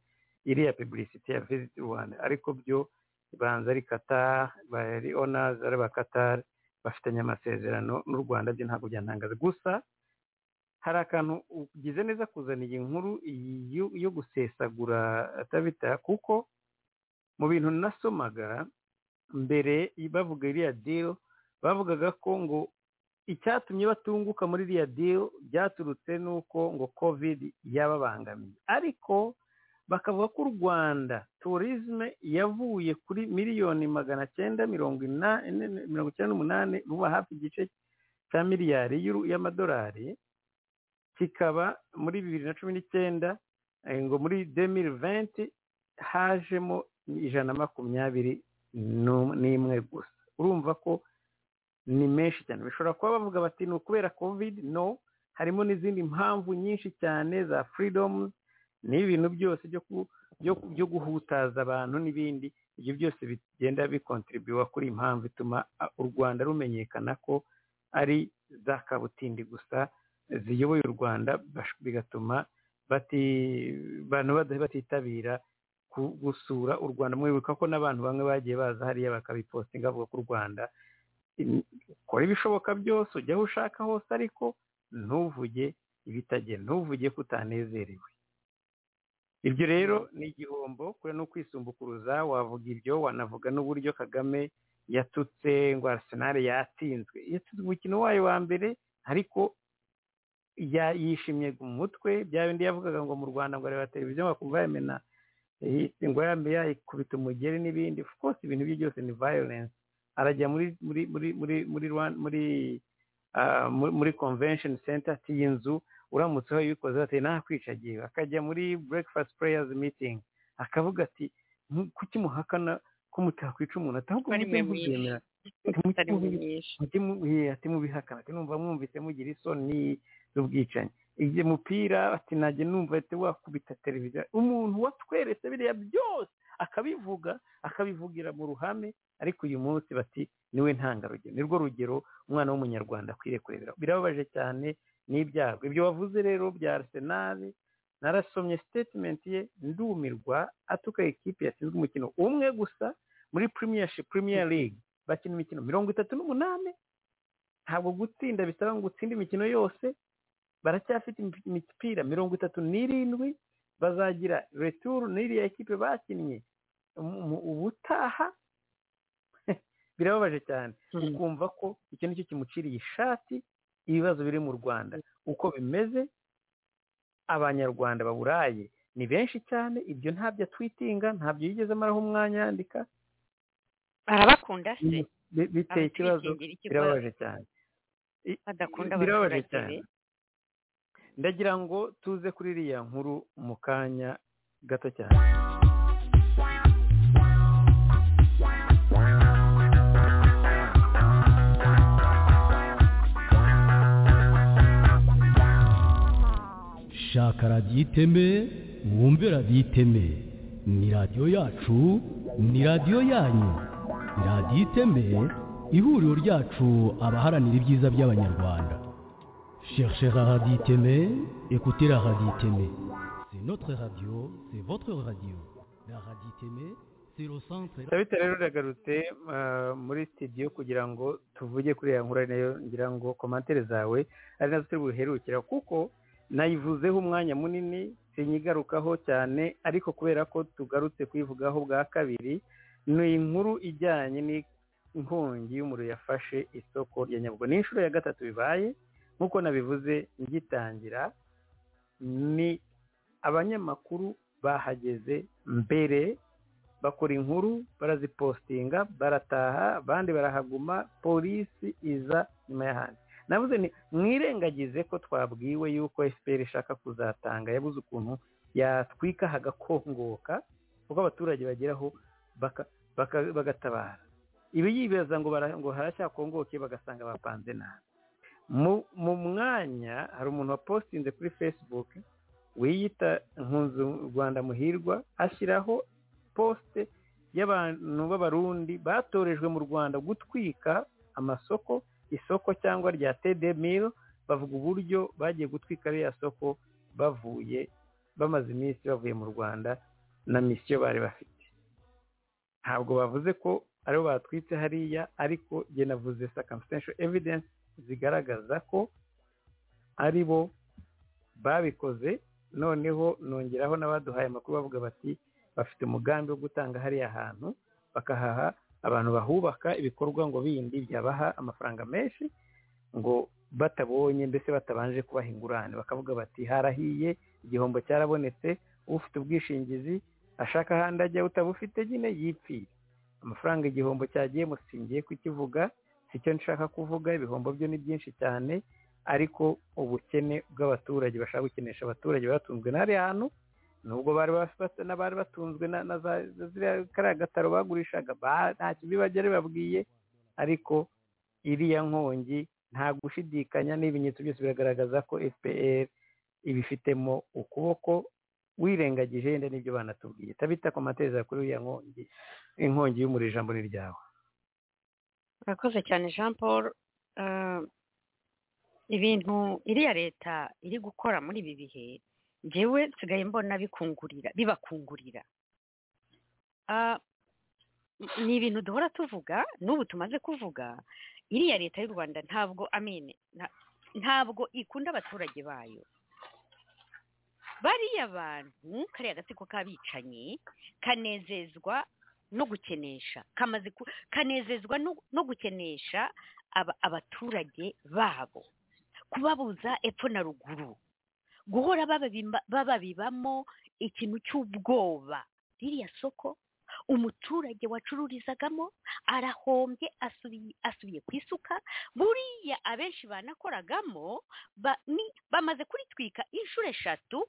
B: iriya publicity ya visit Rwanda ariko byo ibanza ari Qatar bari owners ari ba Qatar bafitanye amasezerano n'u Rwanda byo ntabwo byantangaza gusa hari akantu ugize neza kuzana iyi nkuru yo- yo gusesagura atabita kuko mu bintu nasomaga mbere bavuga iriya deal bavugaga ko ngo icyatumye batunguka muri iriya deal byaturutse n'uko ngo covid yababangamiye ariko bakavuga ko u rwanda turisme yavuye kuri miliyoni magana cyenda mirongo ina- ine- mirongo icyenda n'umunani ruba hafi igice cya miliyari y'uru- y'amadolari kikaba muri bibiri na cumi n'icyenda eh, ngo muri demiri venti hajemo ijana na makumyabiri n'um- n'imwe gusa urumva ko ni menshi cyane bishobora kuba bavuga bati ni ukubera covid no harimo n'izindi mpamvu nyinshi cyane za freedom n'ibintu byose byo ku- byo- byo guhutaza abantu n'ibindi ibyo byose bigenda bikontribuwa kuri iyi mpamvu ituma ah, u rwanda rumenyekana ko ari za kabutindi gusa ziyoboye u rwanda bash- bigatuma bati- abantu bada- batitabira ku- gusura u rwanda mwibuka ko n'abantu bamwe bagiye baza hariya bakabipostinga bavuga ko u rwanda in- ukora ibishoboka byose ujya aho ushaka hose ariko ntuvuge ibitagenda ntuvuge ko utanezerewe ibyo rero ni igihombo kure no kwisumbukuruza wavuga ibyo wanavuga n'uburyo kagame yatutse ngo arsenal yatsinzwe yatsinzwe umukino wayo wa mbere ariko ya- yishimye ku mutwe bya bindi yavugaga ngo mu rwanda ngo areba televiziyo bakumva yamena eh, ngo yambaye yayikubita umugeri n'ibindi of course ibintu bye byose ni violence arajya muri muri muri muri muri Rwan- muri ah, muri- muri convention center ati iyi nzu uramutse aho yikoze ati nakwicagiye akajya muri breakfast prayers meeting akavuga ati "Mu- kuki muhakana ko mutakwica umuntu ati ahubwo
E: Ari
B: mujye
E: mwe mwica."
B: muzemera
E: atari mu nyinshi
B: mujye mu- eh, ati mubihakana ati numva mwumvise mugira isoni z'ubwicanyi igihe mupira ati najye numva ati wakubita televiziyo umuntu watweretse biriya byose akabivuga akabivugira mu ruhame ariko uyu munsi bati niwe ntangarugero nirwo rugero umwana w'umunyarwanda akwiriye kurebera birababaje cyane n'ibyago ibyo wavuze rero bya arsenal narasomye statement ye ndumirwa atuka ekipi yatsinzwe umukino umwe gusa muri premier premier league bakina imikino mirongo itatu n'umunani ntabwo gutsinda bisaba ngo utsinde imikino yose baracyafite imi- imipira mirongo itatu n'irindwi bazagira returu n'iriya ekipe bakinnye Umu- umu- ubutaha birababaje cyane ukumva ko icyo nicyo kimuciriye ishati ibibazo biri mu rwanda uko bimeze abanyarwanda baburaye ni benshi cyane ibyo ntabyo atwitinga ntabyo yigeze amaraho umwanya yandika
E: arabakunda se
B: bi- biteye ikibazo
E: abatwikingira ikibazo
B: birababaje cyane
E: badakunda
B: birababaje
E: abaturage
B: cyane
E: be
B: ndagira ngo tuze kuri iriya nkuru mu kanya gato cyane
F: shaka radiyo iteme wumve radiyo iteme ni radiyo yacu ni radiyo yanyu radiyo iteme ihuriro ryacu abaharanira ibyiza by'abanyarwanda cherchez la radiyo iteme écoutez la radiyo iteme c'est notre radio c'est votre radio la radiyo iteme c'est le centre
B: Sabita rero uragarutse ah, muri studio kugira ngo tuvuge kuri iriya nkuru ari nayo ngira ngo komantere zawe ari nazo turi buherukira kuko nayivuzeho umwanya munini sinyigarukaho cyane ariko kubera ko tugarutse kuyivugaho bwa kabiri ni inkuru ijyanye n'inkongi y'umuriro yafashe isoko rya nyabwo ni inshuro ya gatatu bibaye nk'uko nabivuze ngitangira ni abanyamakuru bahageze mbere bakora inkuru barazipostinga barataha abandi barahaguma polisi iza nyuma y'ahandi navuze nti mwirengagize ko twabwiwe yuko fpr ishaka kuzatanga yabuze ukuntu yatwika hagakongoka kuko abaturage bageraho baka- baka- bagatabara ibi yibaza ngo bara- ngo haracyakongoke bagasanga bapanze nabi Mu- mu mwanya hari umuntu wapostinze kuri facebook wiyita nkunzu rwanda muhirwa ashyiraho posite y'abantu b'abarundi batorejwe mu rwanda gutwika amasoko isoko cyangwa rya tedemiro bavuga uburyo bagiye gutwika ririya soko bavuye bamaze iminsi bavuye mu rwanda na misiyo bari bafite ntabwo bavuze ko aribo batwitse hariya ariko jye navuze circumstantial evidence zigaragaza ko aribo babikoze noneho nongeraho n'abaduhaye amakuru bavuga bati bafite umugambi wo gutanga hariya hantu bakahaha abantu bahubaka ibikorwa ngo bindi byabaha amafaranga menshi ngo batabonye mbese batabanje kubaha ingurane bakavuga bati harahiye igihombo cyarabonetse ufite ubwishingizi ashaka ahandi ajya utabufite nyine yipfira amafaranga igihombo cyagiye musingiye kukivuga sicyo nshaka kuvuga ibihombo byo ni byinshi cyane ariko ubukene bw'abaturage bashaka gukenesha abaturage batunzwe na hariya hantu nubwo bari bafata n'abari batunzwe na na za za ziriya kariya gataro bagurishaga ba- nta kibi bagera babwiye ariko iriya nkongi nta gushidikanya n'ibimenyetso byose biragaragaza ko fpr ibifitemo ukuboko wirengagije yenda n'ibyo banatubwiye tabita ku mateza kuri uriya nkongi inkongi y'umuriro ijambo ni ryawe
E: murakoze cyane jean paul Ah, ibintu iriya leta iri gukora muri ibi bihe njyewe nsigaye mbona bikungurira bibakungurira Ah, m- ni ibintu duhora tuvuga n'ubu tumaze kuvuga iriya leta y'u rwanda ntabwo amine nta- ntabwo ikunda abaturage bayo bariya bantu kariya gatsiko k'abicanyi kanezezwa no gukenesha kamaze ku- kanezezwa no- no gukenesha aba- abaturage babo kubabuza epfo na ruguru guhora bababimba- bababibamo ikintu cy'ubwoba ririya soko umuturage wacururizagamo arahombye asubiye asubiye ku isuka buriya abenshi banakoragamo ba- ni- bamaze kuritwika inshuro eshatu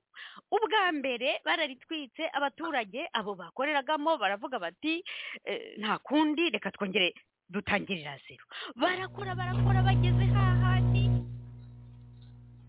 E: ubwa mbere bararitwitse abaturage abo bakoreragamo baravuga bati "Eh, nta kundi reka twongere dutangirira zero barakora barakora bageze hahandi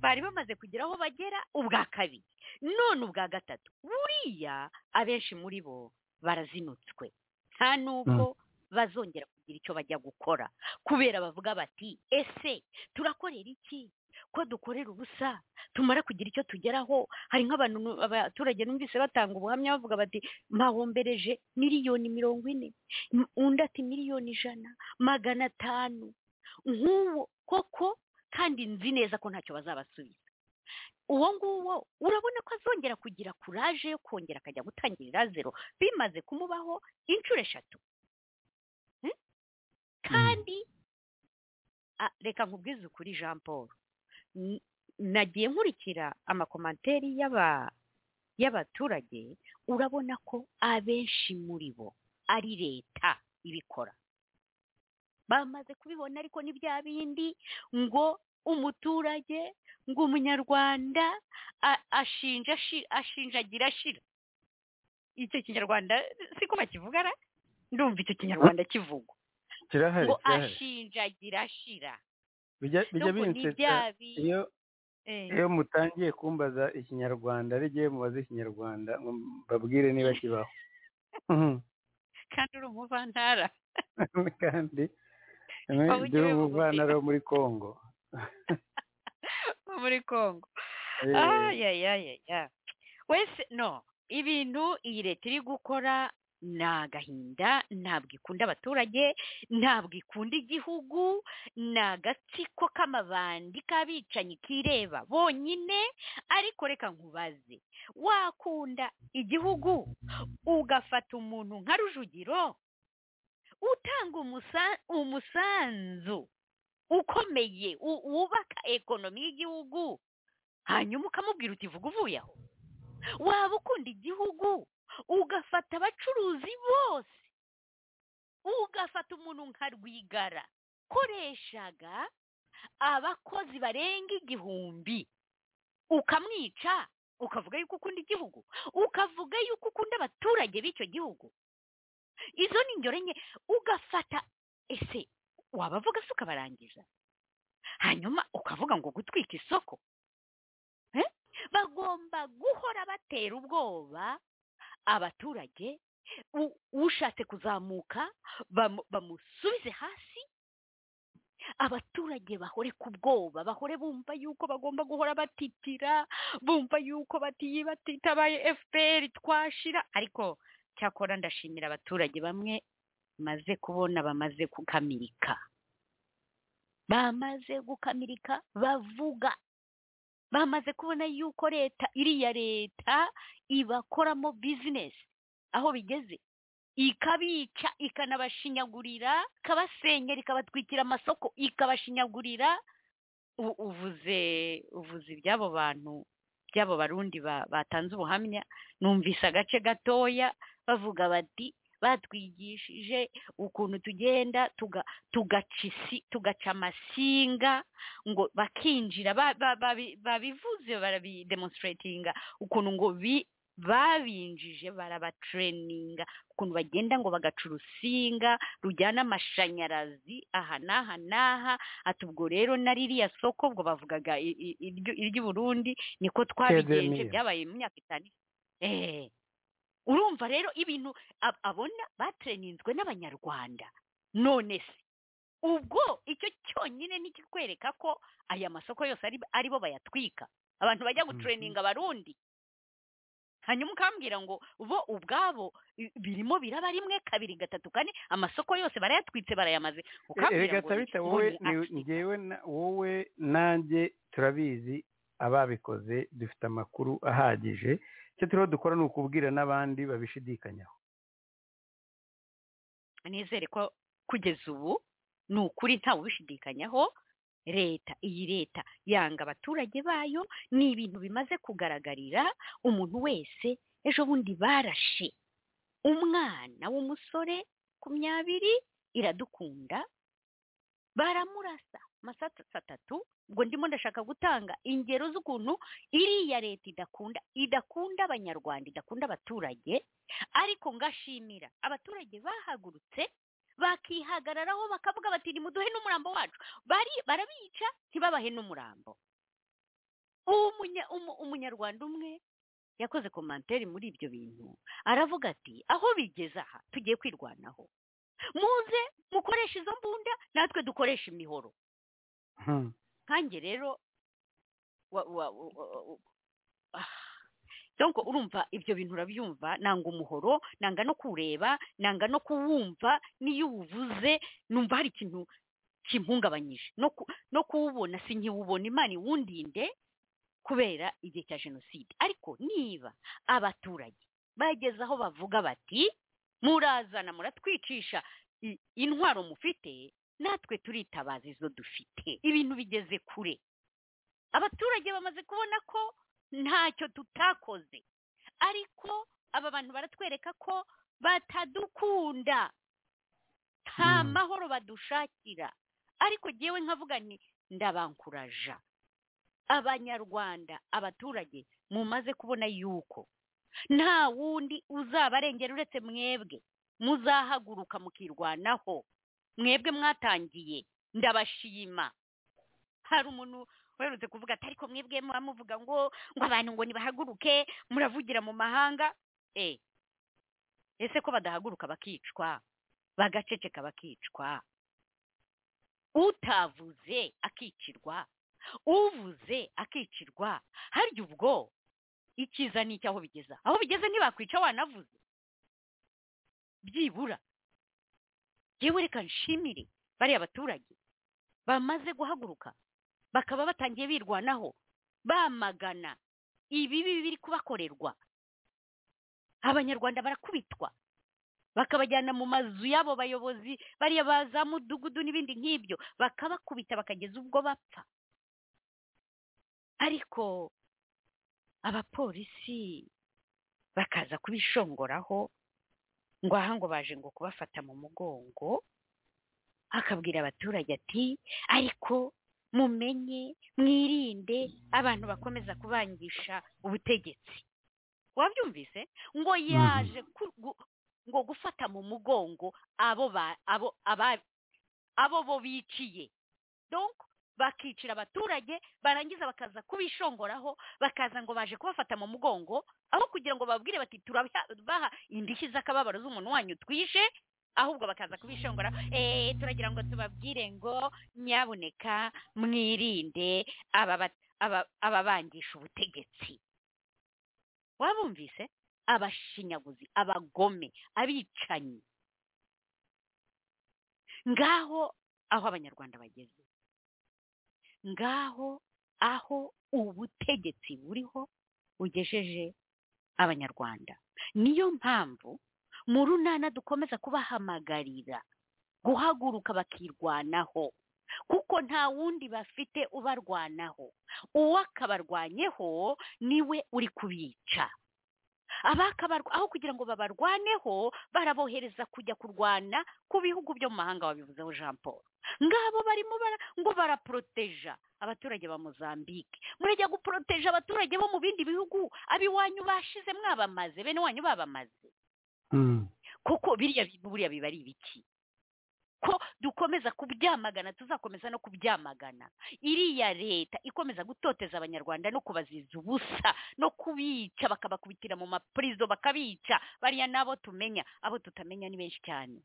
E: bari bamaze kugira aho bagera ubwa kabiri none ubwa gatatu buriya abenshi muri bo barazinutswe nta n'ubwo bazongera kugira icyo bajya gukora kubera bavuga bati ese turakorera iki ko dukorera ubusa tumara kugira icyo tugeraho hari nk'abantu nu- abaturage numvise batanga ubuhamya bavuga bati mpawombereje miliyoni mirongo ine M- undi ati miliyoni ijana magana atanu nk'uwo koko kandi nzi neza ko ntacyo bazabasubiza uwo nguwo urabona ko azongera kugira kuraje yo kongera akajya gutangirira zero bimaze kumubaho inshuro eshatu Hmm? kandi Ah, reka nkubwize ukuri jean paul N- nagiye nkurikira amakomanteri y'aba- y'abaturage urabona ko abenshi muri bo ari leta ibikora bamaze kubibona ariko ni bya bindi ngo umuturage ngo umunyarwanda a- ashinja ashi- ashinjagira ashira icyo kinyarwanda siko bakivugara ndumva icyo kinyarwanda kivugwa
B: kirahari
E: ngo
B: kirahari
E: ashinjagira ashira
B: bijya bijya
E: n'ubu ni
B: binsetsa
E: bya bindi
B: iyo
E: Eh,
B: iyo mutangiye kumbaza ikinyarwanda rigiye mubaze ikinyarwanda ngo mbabwire niba kibaho Mhm.
E: kandi uri umuvantara
B: kandi
E: Waba
B: dore
E: ugiye
B: umuvantara wo muri congo
E: wo muri congo
B: Eh,
E: ayayayaya wese no ibintu iyi leta iri gukora ni agahinda ntabwo ikunda abaturage ntabwo ikunda igihugu ni agatsiko k'amabandi k'abicanyi kireba bonyine ariko reka nkubaze wakunda igihugu ugafata umuntu nka rujugiro utanga umusa- umusanzu ukomeye u- wubaka ekonomi y'igihugu hanyuma ukamubwira uti vuga uvuye aho waba ukunda igihugu ugafata abacuruzi bose ugafata umuntu nka rwigara koreshaga abakozi barenga igihumbi ukamwica ukavuga yuko ukunda igihugu ukavuga yuko ukunda abaturage b'icyo gihugu izo ni ingero nke ugafata ese wabavuga se ukabarangiza hanyuma ukavuga ngo gutwika isoko Eh? bagomba guhora batera ubwoba abaturage u- ushatse kuzamuka bamu- bamusubize hasi abaturage bahore ku bwoba bahore bumva yuko bagomba guhora batitira bumva yuko batiye batitabaye fpr twashira ariko cyakora ndashimira abaturage bamwe maze kubona bamaze gukamirika bamaze gukamirika bavuga bamaze kubona yuko leta iriya leta ibakoramo bizinesi aho bigeze ikabica ikanabashinyagurira ikabasenyera ikabatwikira amasoko ikabashinyagurira U- uvuze uvuze iby'abo bantu by'abo barundi ba- batanze ubuhamya numvise agace gatoya bavuga bati batwigishije ukuntu tugenda tuga- tugaca isi- tugaca amasinga ngo bakinjira ba- ba- babi- babivuze barabidemonstratinga ukuntu ngo bi- babinjije barabatreninga ukuntu bagenda ngo bagaca urusinga rujyana amashanyarazi aha n'aha n'aha ati ubwo rero na ririya soko ubwo bavugaga i- i- iryo- iry'i burundi niko twabigenje
B: Kedemiya.
E: byabaye mu myaka itanu eee urumva rero ibintu ab- abona batereninzwe n'abanyarwanda none se ubwo icyo cyonyine ni ikikwereka ko aya masoko yose ari aribo bayatwika abantu bajya gutureninga abarundi hanyuma ukambwira ngo bo ubwabo i- birimo biraba rimwe kabiri gatatu kane amasoko yose barayatwitse barayamaze
B: reka
E: ukambwira ngo
B: tabita
E: ni-
B: wowe
E: ni
B: ni-
E: Afurika.
B: ngewe na- wowe nanjye turabizi ababikoze dufite amakuru ahagije icyo turiho dukora ni ukubwira n'abandi babishidikanyaho
E: nizere ko kugeza ubu ni ukuri ntawe ubishidikanyaho leta iyi leta yanga abaturage bayo ni ibintu bimaze kugaragarira umuntu wese ejo bundi barashe umwana w'umusore ku myabiri iradukunda baramurasa amasatsi atatu ubwo ndimo ndashaka gutanga ingero z'ukuntu iriya leta idakunda idakunda abanyarwanda idakunda abaturage ariko ngashimira abaturage bahagurutse bakihagararaho bakavuga bati nimuduhe n'umurambo wacu Bari- barabica ntibabahe n'umurambo ubu umunya- umu- umunyarwanda umwe yakoze komanteri muri ibyo bintu aravuga ati aho bigeze aha tugiye kwirwanaho muze mukoreshe izo mbunda natwe dukoreshe imihoro
B: Hmm.
E: nkanjye rero wa wa wa- wa- wa- ah. donc urumva ibyo bintu urabyumva nanga umuhoro nanga no kureba nanga no kuwumva n'iyo uwuvuze numva hari ikintu kimpungabanyije no ku- no kuwubona si nkiwubona imana iwundinde kubera igihe cya jenoside ariko niba abaturage bageze aho bavuga bati murazana muratwicisha i- intwaro mufite natwe turitabaza izo dufite ibintu bigeze kure abaturage bamaze kubona ko ntacyo tutakoze ariko aba bantu baratwereka ko batadukunda nta
B: Mm.
E: mahoro badushakira ariko ngewe nkavuga nti ndabankuraja abanyarwanda abaturage mumaze kubona yuko nta wundi uzabarengera uretse mwebwe muzahaguruka mukirwanaho mwebwe mwatangiye ndabashima hari umuntu uherutse kuvuga ati ariko mwebwe muba muvuga ngo ngo abantu ngo nibahaguruke muravugira mu mahanga eh ese ko badahaguruka bakicwa bagaceceka bakicwa utavuze akicirwa uvuze akicirwa harya ubwo icyiza ni icy'aho bigeza aho bigeze ntibakwica wanavuze byibura yewe reka nshimire bariya abaturage bamaze guhaguruka bakaba batangiye birwanaho bamagana ibibi biri kubakorerwa abanyarwanda barakubitwa bakabajyana mu mazu y'abo bayobozi bariya ba za mudugudu n'ibindi nk'ibyo bakabakubita bakageza ubwo bapfa ariko abapolisi bakaza kubishongoraho ngo aha ngo baje ngo kubafata mu mugongo akabwira abaturage ati ariko mumenye mwirinde abantu bakomeza kubangisha ubutegetsi wabyumvise ngo yaje ku- gu- ngo gufata mu mugongo abo ba- abo aba- abo bo biciye donc bakicira abaturage barangiza bakaza kubishongoraho bakaza ngo baje kubafata mu mugongo aho kugira ngo babwire bati turabaha indishyi z'akababaro z'umuntu wanyu twishe ahubwo bakaza kubishongora eh turagira ngo tubabwire ngo nyabuneka mwirinde aba bat- aba- ababangisha ubutegetsi wabumvise abashinyaguzi abagome abicanyi ngaho aho abanyarwanda bageze ngaho aho ubutegetsi buriho bugejeje abanyarwanda niyo mpamvu mu runana dukomeza kubahamagarira guhaguruka bakirwanaho kuko nta wundi bafite ubarwanaho uwakabarwanyeho niwe uri kubica abakabarwa aho kugira ngo babarwaneho barabohereza kujya kurwana ku bihugu byo mu mahanga wabivuzeho jean paul ngabo barimo bara ngo baraporoteja abaturage ba mozambique murajya guporoteja abaturage bo mu bindi bihugu abiwanyu bashize mwabamaze bene wanyu babamaze
B: Hmm.
E: koko biriya bintu buriya biba ari ibiki ko dukomeza kubyamagana tuzakomeza no kubyamagana iriya leta ikomeza gutoteza abanyarwanda no kubaziza ubusa no kubica bakabakubitira mu mapurizo bakabica bariya n'abo tumenya abo tutamenya ni benshi cyane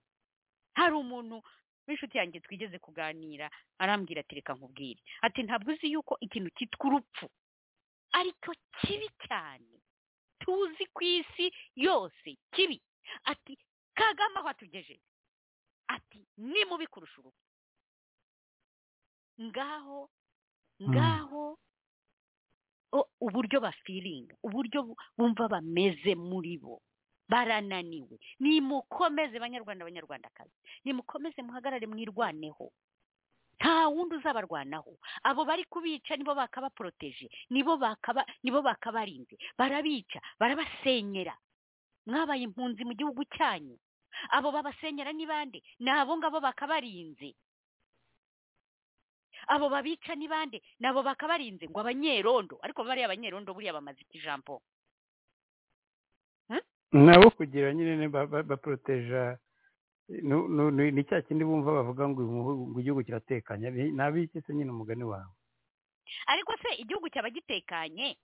E: hari umuntu w'inshuti yanjye twigeze kuganira arambwira ati reka nkubwire ati ntabwo uzi yuko ikintu cyitwa urupfu ariko kibi cyane tuzi ku isi yose kibi ati kagame aho atugejeje ati ni mubi kurusha urupfu ngaho ngaho o- uburyo bafiringa uburyo bu- bumva bameze muri bo barananiwe nimukomeze banyarwanda banyarwandakazi nimukomeze muhagarare mwirwaneho nta wundi uzabarwanaho abo bari kubica nibo bakabaporoteje nibo bakaba nibo bakabarinze barabica barabasenyera mwabaye impunzi mu gihugu cyanyu abo babasenyera ni bande ni abo ngabo bakabarinze abo babica ni bande ni abo bakabarinze ngo abanyerondo ariko bariya abanyerondo buriya bamaze iki jambo
B: nabo kugira nyine ba- ba- baporoteja nu- nu- nu- ni cya kindi bumva bavuga ngo imuhu- ngo igihugu kiratekanye Ni- nabiki se nyine umugani wawe
E: ariko se igihugu cyaba gitekanye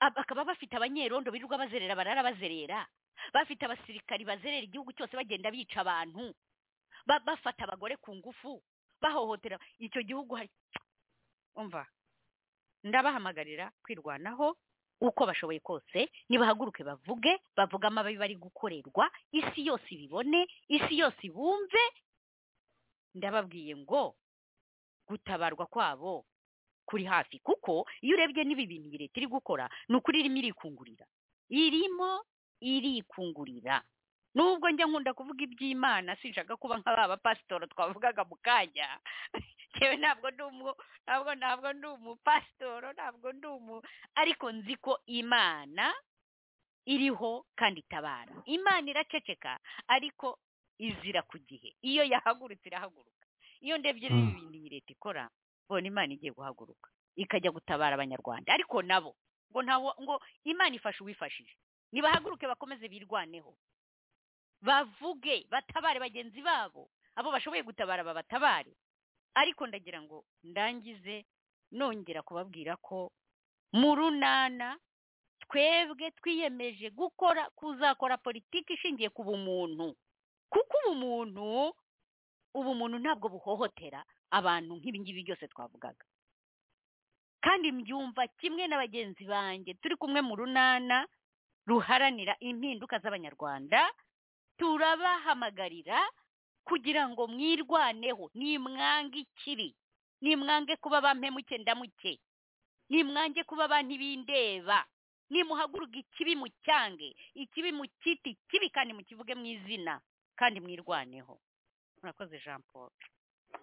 E: ab- bakaba bafite abanyerondo birirwa bazerera barara bazerera bafite abasirikari bazerera igihugu cyose bagenda bica abantu ba- bafata abagore ku ngufu bahohotera icyo gihugu hari umva ndabahamagarira kwirwanaho uko bashoboye kose nibahaguruke bavuge bavuge amabi bari gukorerwa isi yose ibibone isi yose ibumve ndababwiye ngo gutabarwa kwabo kuri hafi kuko iyo urebye n'ibi bintu iyi leta iri gukora ni ukuri irimo irikungurira irimo irikungurira nubwo njya nkunda kuvuga iby'imana sinshaka kuba nka ba bapasitora twavugaga mu kanya yewe ntabwo ndi umu ntabwo ntabwo ndi umupasitoro ntabwo ndi umu ariko nzi ko imana iriho kandi itabara imana iraceceka ariko izira ku gihe iyo yahagurutse irahaguruka iyo ndebye rero
B: Mm.
E: ibintu iyi leta ikora mbona imana igiye guhaguruka ikajya gutabara abanyarwanda ariko nabo ngo ntawo ngo imana ifashe uwifashije nibahaguruke bakomeze birwaneho bavuge batabare bagenzi babo abo bashoboye gutabara babatabare ariko ndagira ngo ndangize nongera kubabwira ko mu runana twebwe twiyemeje gukora kuzakora politiki ishingiye ku bumuntu kuko ubumuntu ubumuntu ntabwo buhohotera abantu nk'ibingibi byose twavugaga kandi mbyumva kimwe na bagenzi banjye turi kumwe mu runana ruharanira impinduka z'abanyarwanda turabahamagarira kugira ngo mwirwaneho nimwange ikibi nimwange kuba ba mpemuke ndamuke nimwange kuba ba ntibindeba nimuhaguruka ikibi mu cyange ikibi mu kiti kibi kandi mukivuge mu izina kandi mwirwaneho murakoze jean paul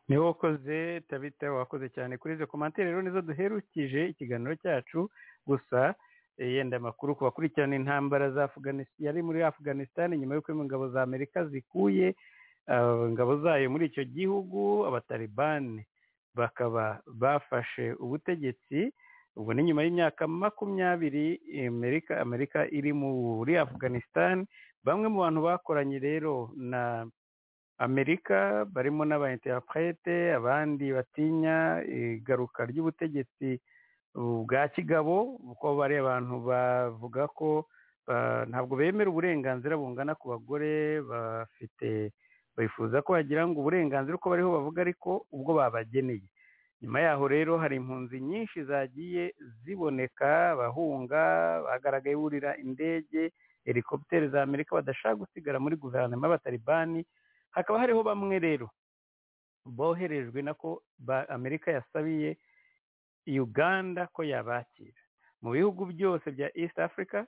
B: niwe wakoze tabita wakoze cyane kuri izo komantere rero nizo duherukije ikiganiro cyacu gusa eh, yenda amakuru ku bakurikirana intambara za Afghanistan yari muri Afghanistan nyuma y'uko ingabo za Amerika zikuye ah, ingabo zayo muri icyo gihugu abatalibani bakaba bafashe ubutegetsi ubu ni nyuma y'imyaka makumyabiri eh, Amerika Amerika iri muri Afghanistan bamwe mu bantu bakoranye rero na amerika barimo n'abayinterprete abandi batinya igaruka ry'ubutegetsi bwa kigabo kuko bari abantu bavuga ko ba- ntabwo bemera uburenganzira bungana ku bagore bafite bifuza ko wagira ngo uburenganzira uko bariho bavuga ariko ubwo babageneye nyuma yaho rero hari impunzi nyinshi zagiye ziboneka abahunga bagaragaye burira indege helikopiteri za amerika badashaka gusigara muri guverinoma y'abatalibani hakaba hariho bamwe rero boherejwe nako ba- amerika yasabiye uganda ko yabakira mu bihugu byose bya east africa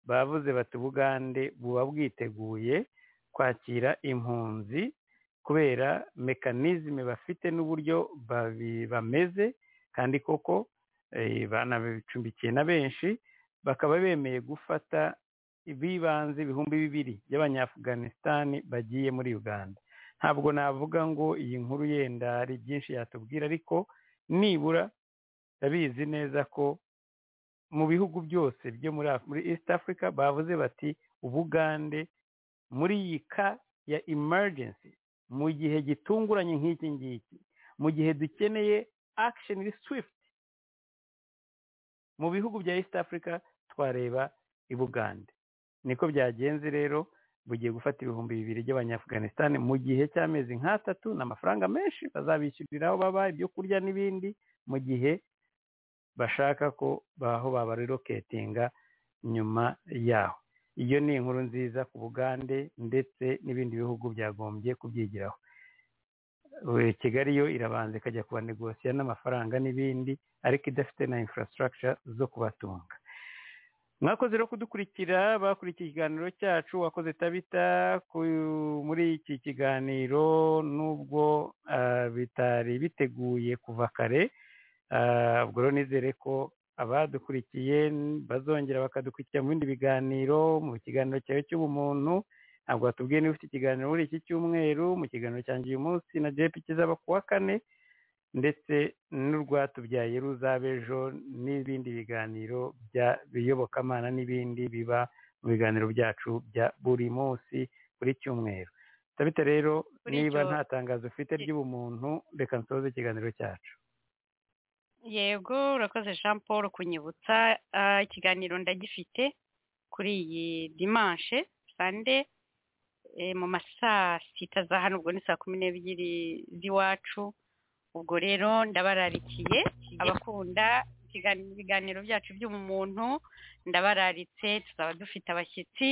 B: bavuze bati ubugande buba bwiteguye kwakira impunzi kubera mekanizme bafite n'uburyo babi- bameze kandi koko eh, banabicumbikiye na benshi bakaba bemeye gufata bibanze ibihumbi bibiri by'abanyafuganisitani bagiye muri uganda ntabwo navuga ngo iyi nkuru yenda hari byinshi yatubwira ariko nibura ndabizi neza ko mu bihugu byose byo muri Af- muri east africa bavuze bati ubugande muri iyi ka ya emergency mu gihe gitunguranye nk'iki ngiki mu gihe dukeneye action swift mu bihugu bya east africa twareba i bugande niko byagenze rero bugiye gufata ibihumbi bibiri by'abanyafuganisitani mu gihe cy'amezi nk'atatu ni amafaranga menshi bazabishyurira aho baba ibyo kurya n'ibindi mu gihe bashaka ko baho babareroketinga nyuma yaho iyo ni inkuru nziza ku bugande ndetse n'ibindi bihugu byagombye kubyigiraho kigali yo irabanza ikajya kubanegosiya n'amafaranga n'ibindi ariko idafite na infrastructure zo kubatunga mwakoze rero kudukurikira bakurikiye ikiganiro cyacu wakoze tabita muri iki kiganiro nubwo bitari biteguye kuva kare ubwo rero nizere ko abadukurikiye bazongera bakadukurikira mu bindi biganiro mu kiganiro cyawe cy'ubumuntu ntabwo watubwiye niba ufite ikiganiro muri iki cyumweru mu kiganiro cyanjye uyu munsi na jepi kizaba ku wa kane ndetse n'urwatubyaye ruzaba ejo n'ibindi biganiro bya biyobokamana n'ibindi biba mu biganiro byacu bya buri munsi buri cyumweru tabita rero
E: Buri
B: niba
E: cyo-
B: nta tangazo ufite ry'ubumuntu reka nsoze ikiganiro cyacu
E: yego urakoze jean paul kunyibutsa Ah, ikiganiro ndagifite kuri iyi dimanche sande eh, mu ma saa sita za hano ubwo ni saa kumi n'ebyiri z'iwacu ubwo rero ndabararikiye abakunda ikiganiro- ibiganiro byacu by'umuntu ndabararitse tuzaba dufite abashyitsi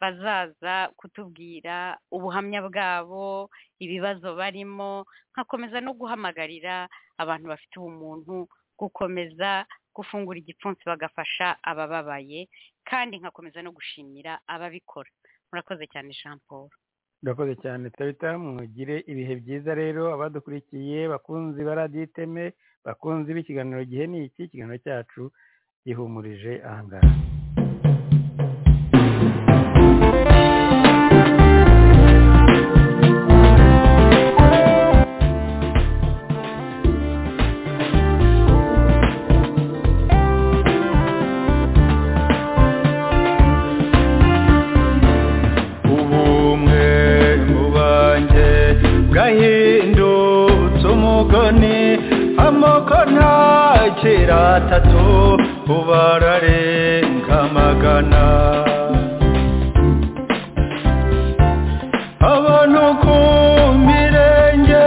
E: bazaza kutubwira ubuhamya bwabo ibibazo barimo nkakomeza no guhamagarira abantu bafite ubumuntu gukomeza gufungura igipfunsi bagafasha abababaye kandi nkakomeza no gushimira ababikora murakoze cyane jean paul
B: urakoze cyane tabita mugire ibihe byiza rero abadukurikiye bakunzi ba radiyo iteme bakunzi b'ikiganiro gihe ni iki ikiganiro cyacu gihumurije ahangaha
G: ubumwe mu banjye bwahindutse umugani amoko ntakira atatu ubararenga amagana abantu ku mirenge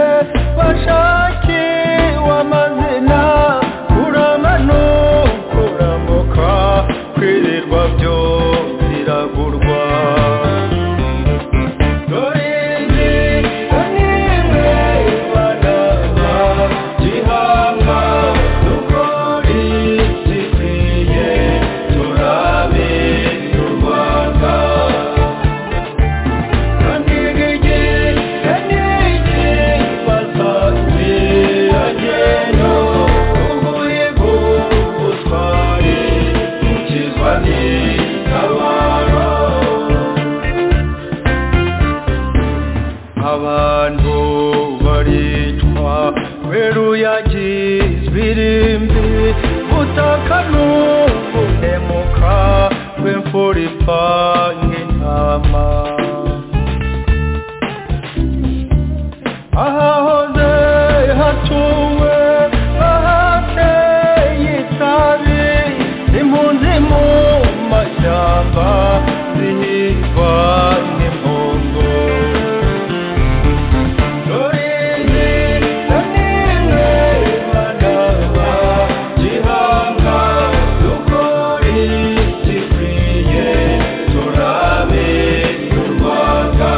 G: bashakiwe amazina kuramano kuramuka kwirirwa byo biragurwa dore nge nimwe banaba gihanga dukori gikwiye turabe u rwanda abantu baricwa kweruyagizwe irimbi butaka n'ubuhemuka bw'imfura ipanga intama ahahoze hatuwe ahateye itabi impunzi mu mashyamba zihingwa n'impongo Rurinzi na nimwe badaba gihanga dukore igikwiye turabe u Rwanda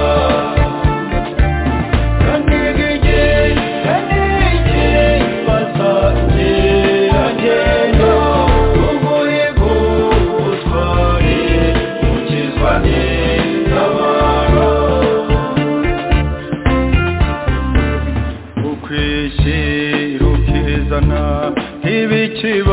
G: Ibi kiba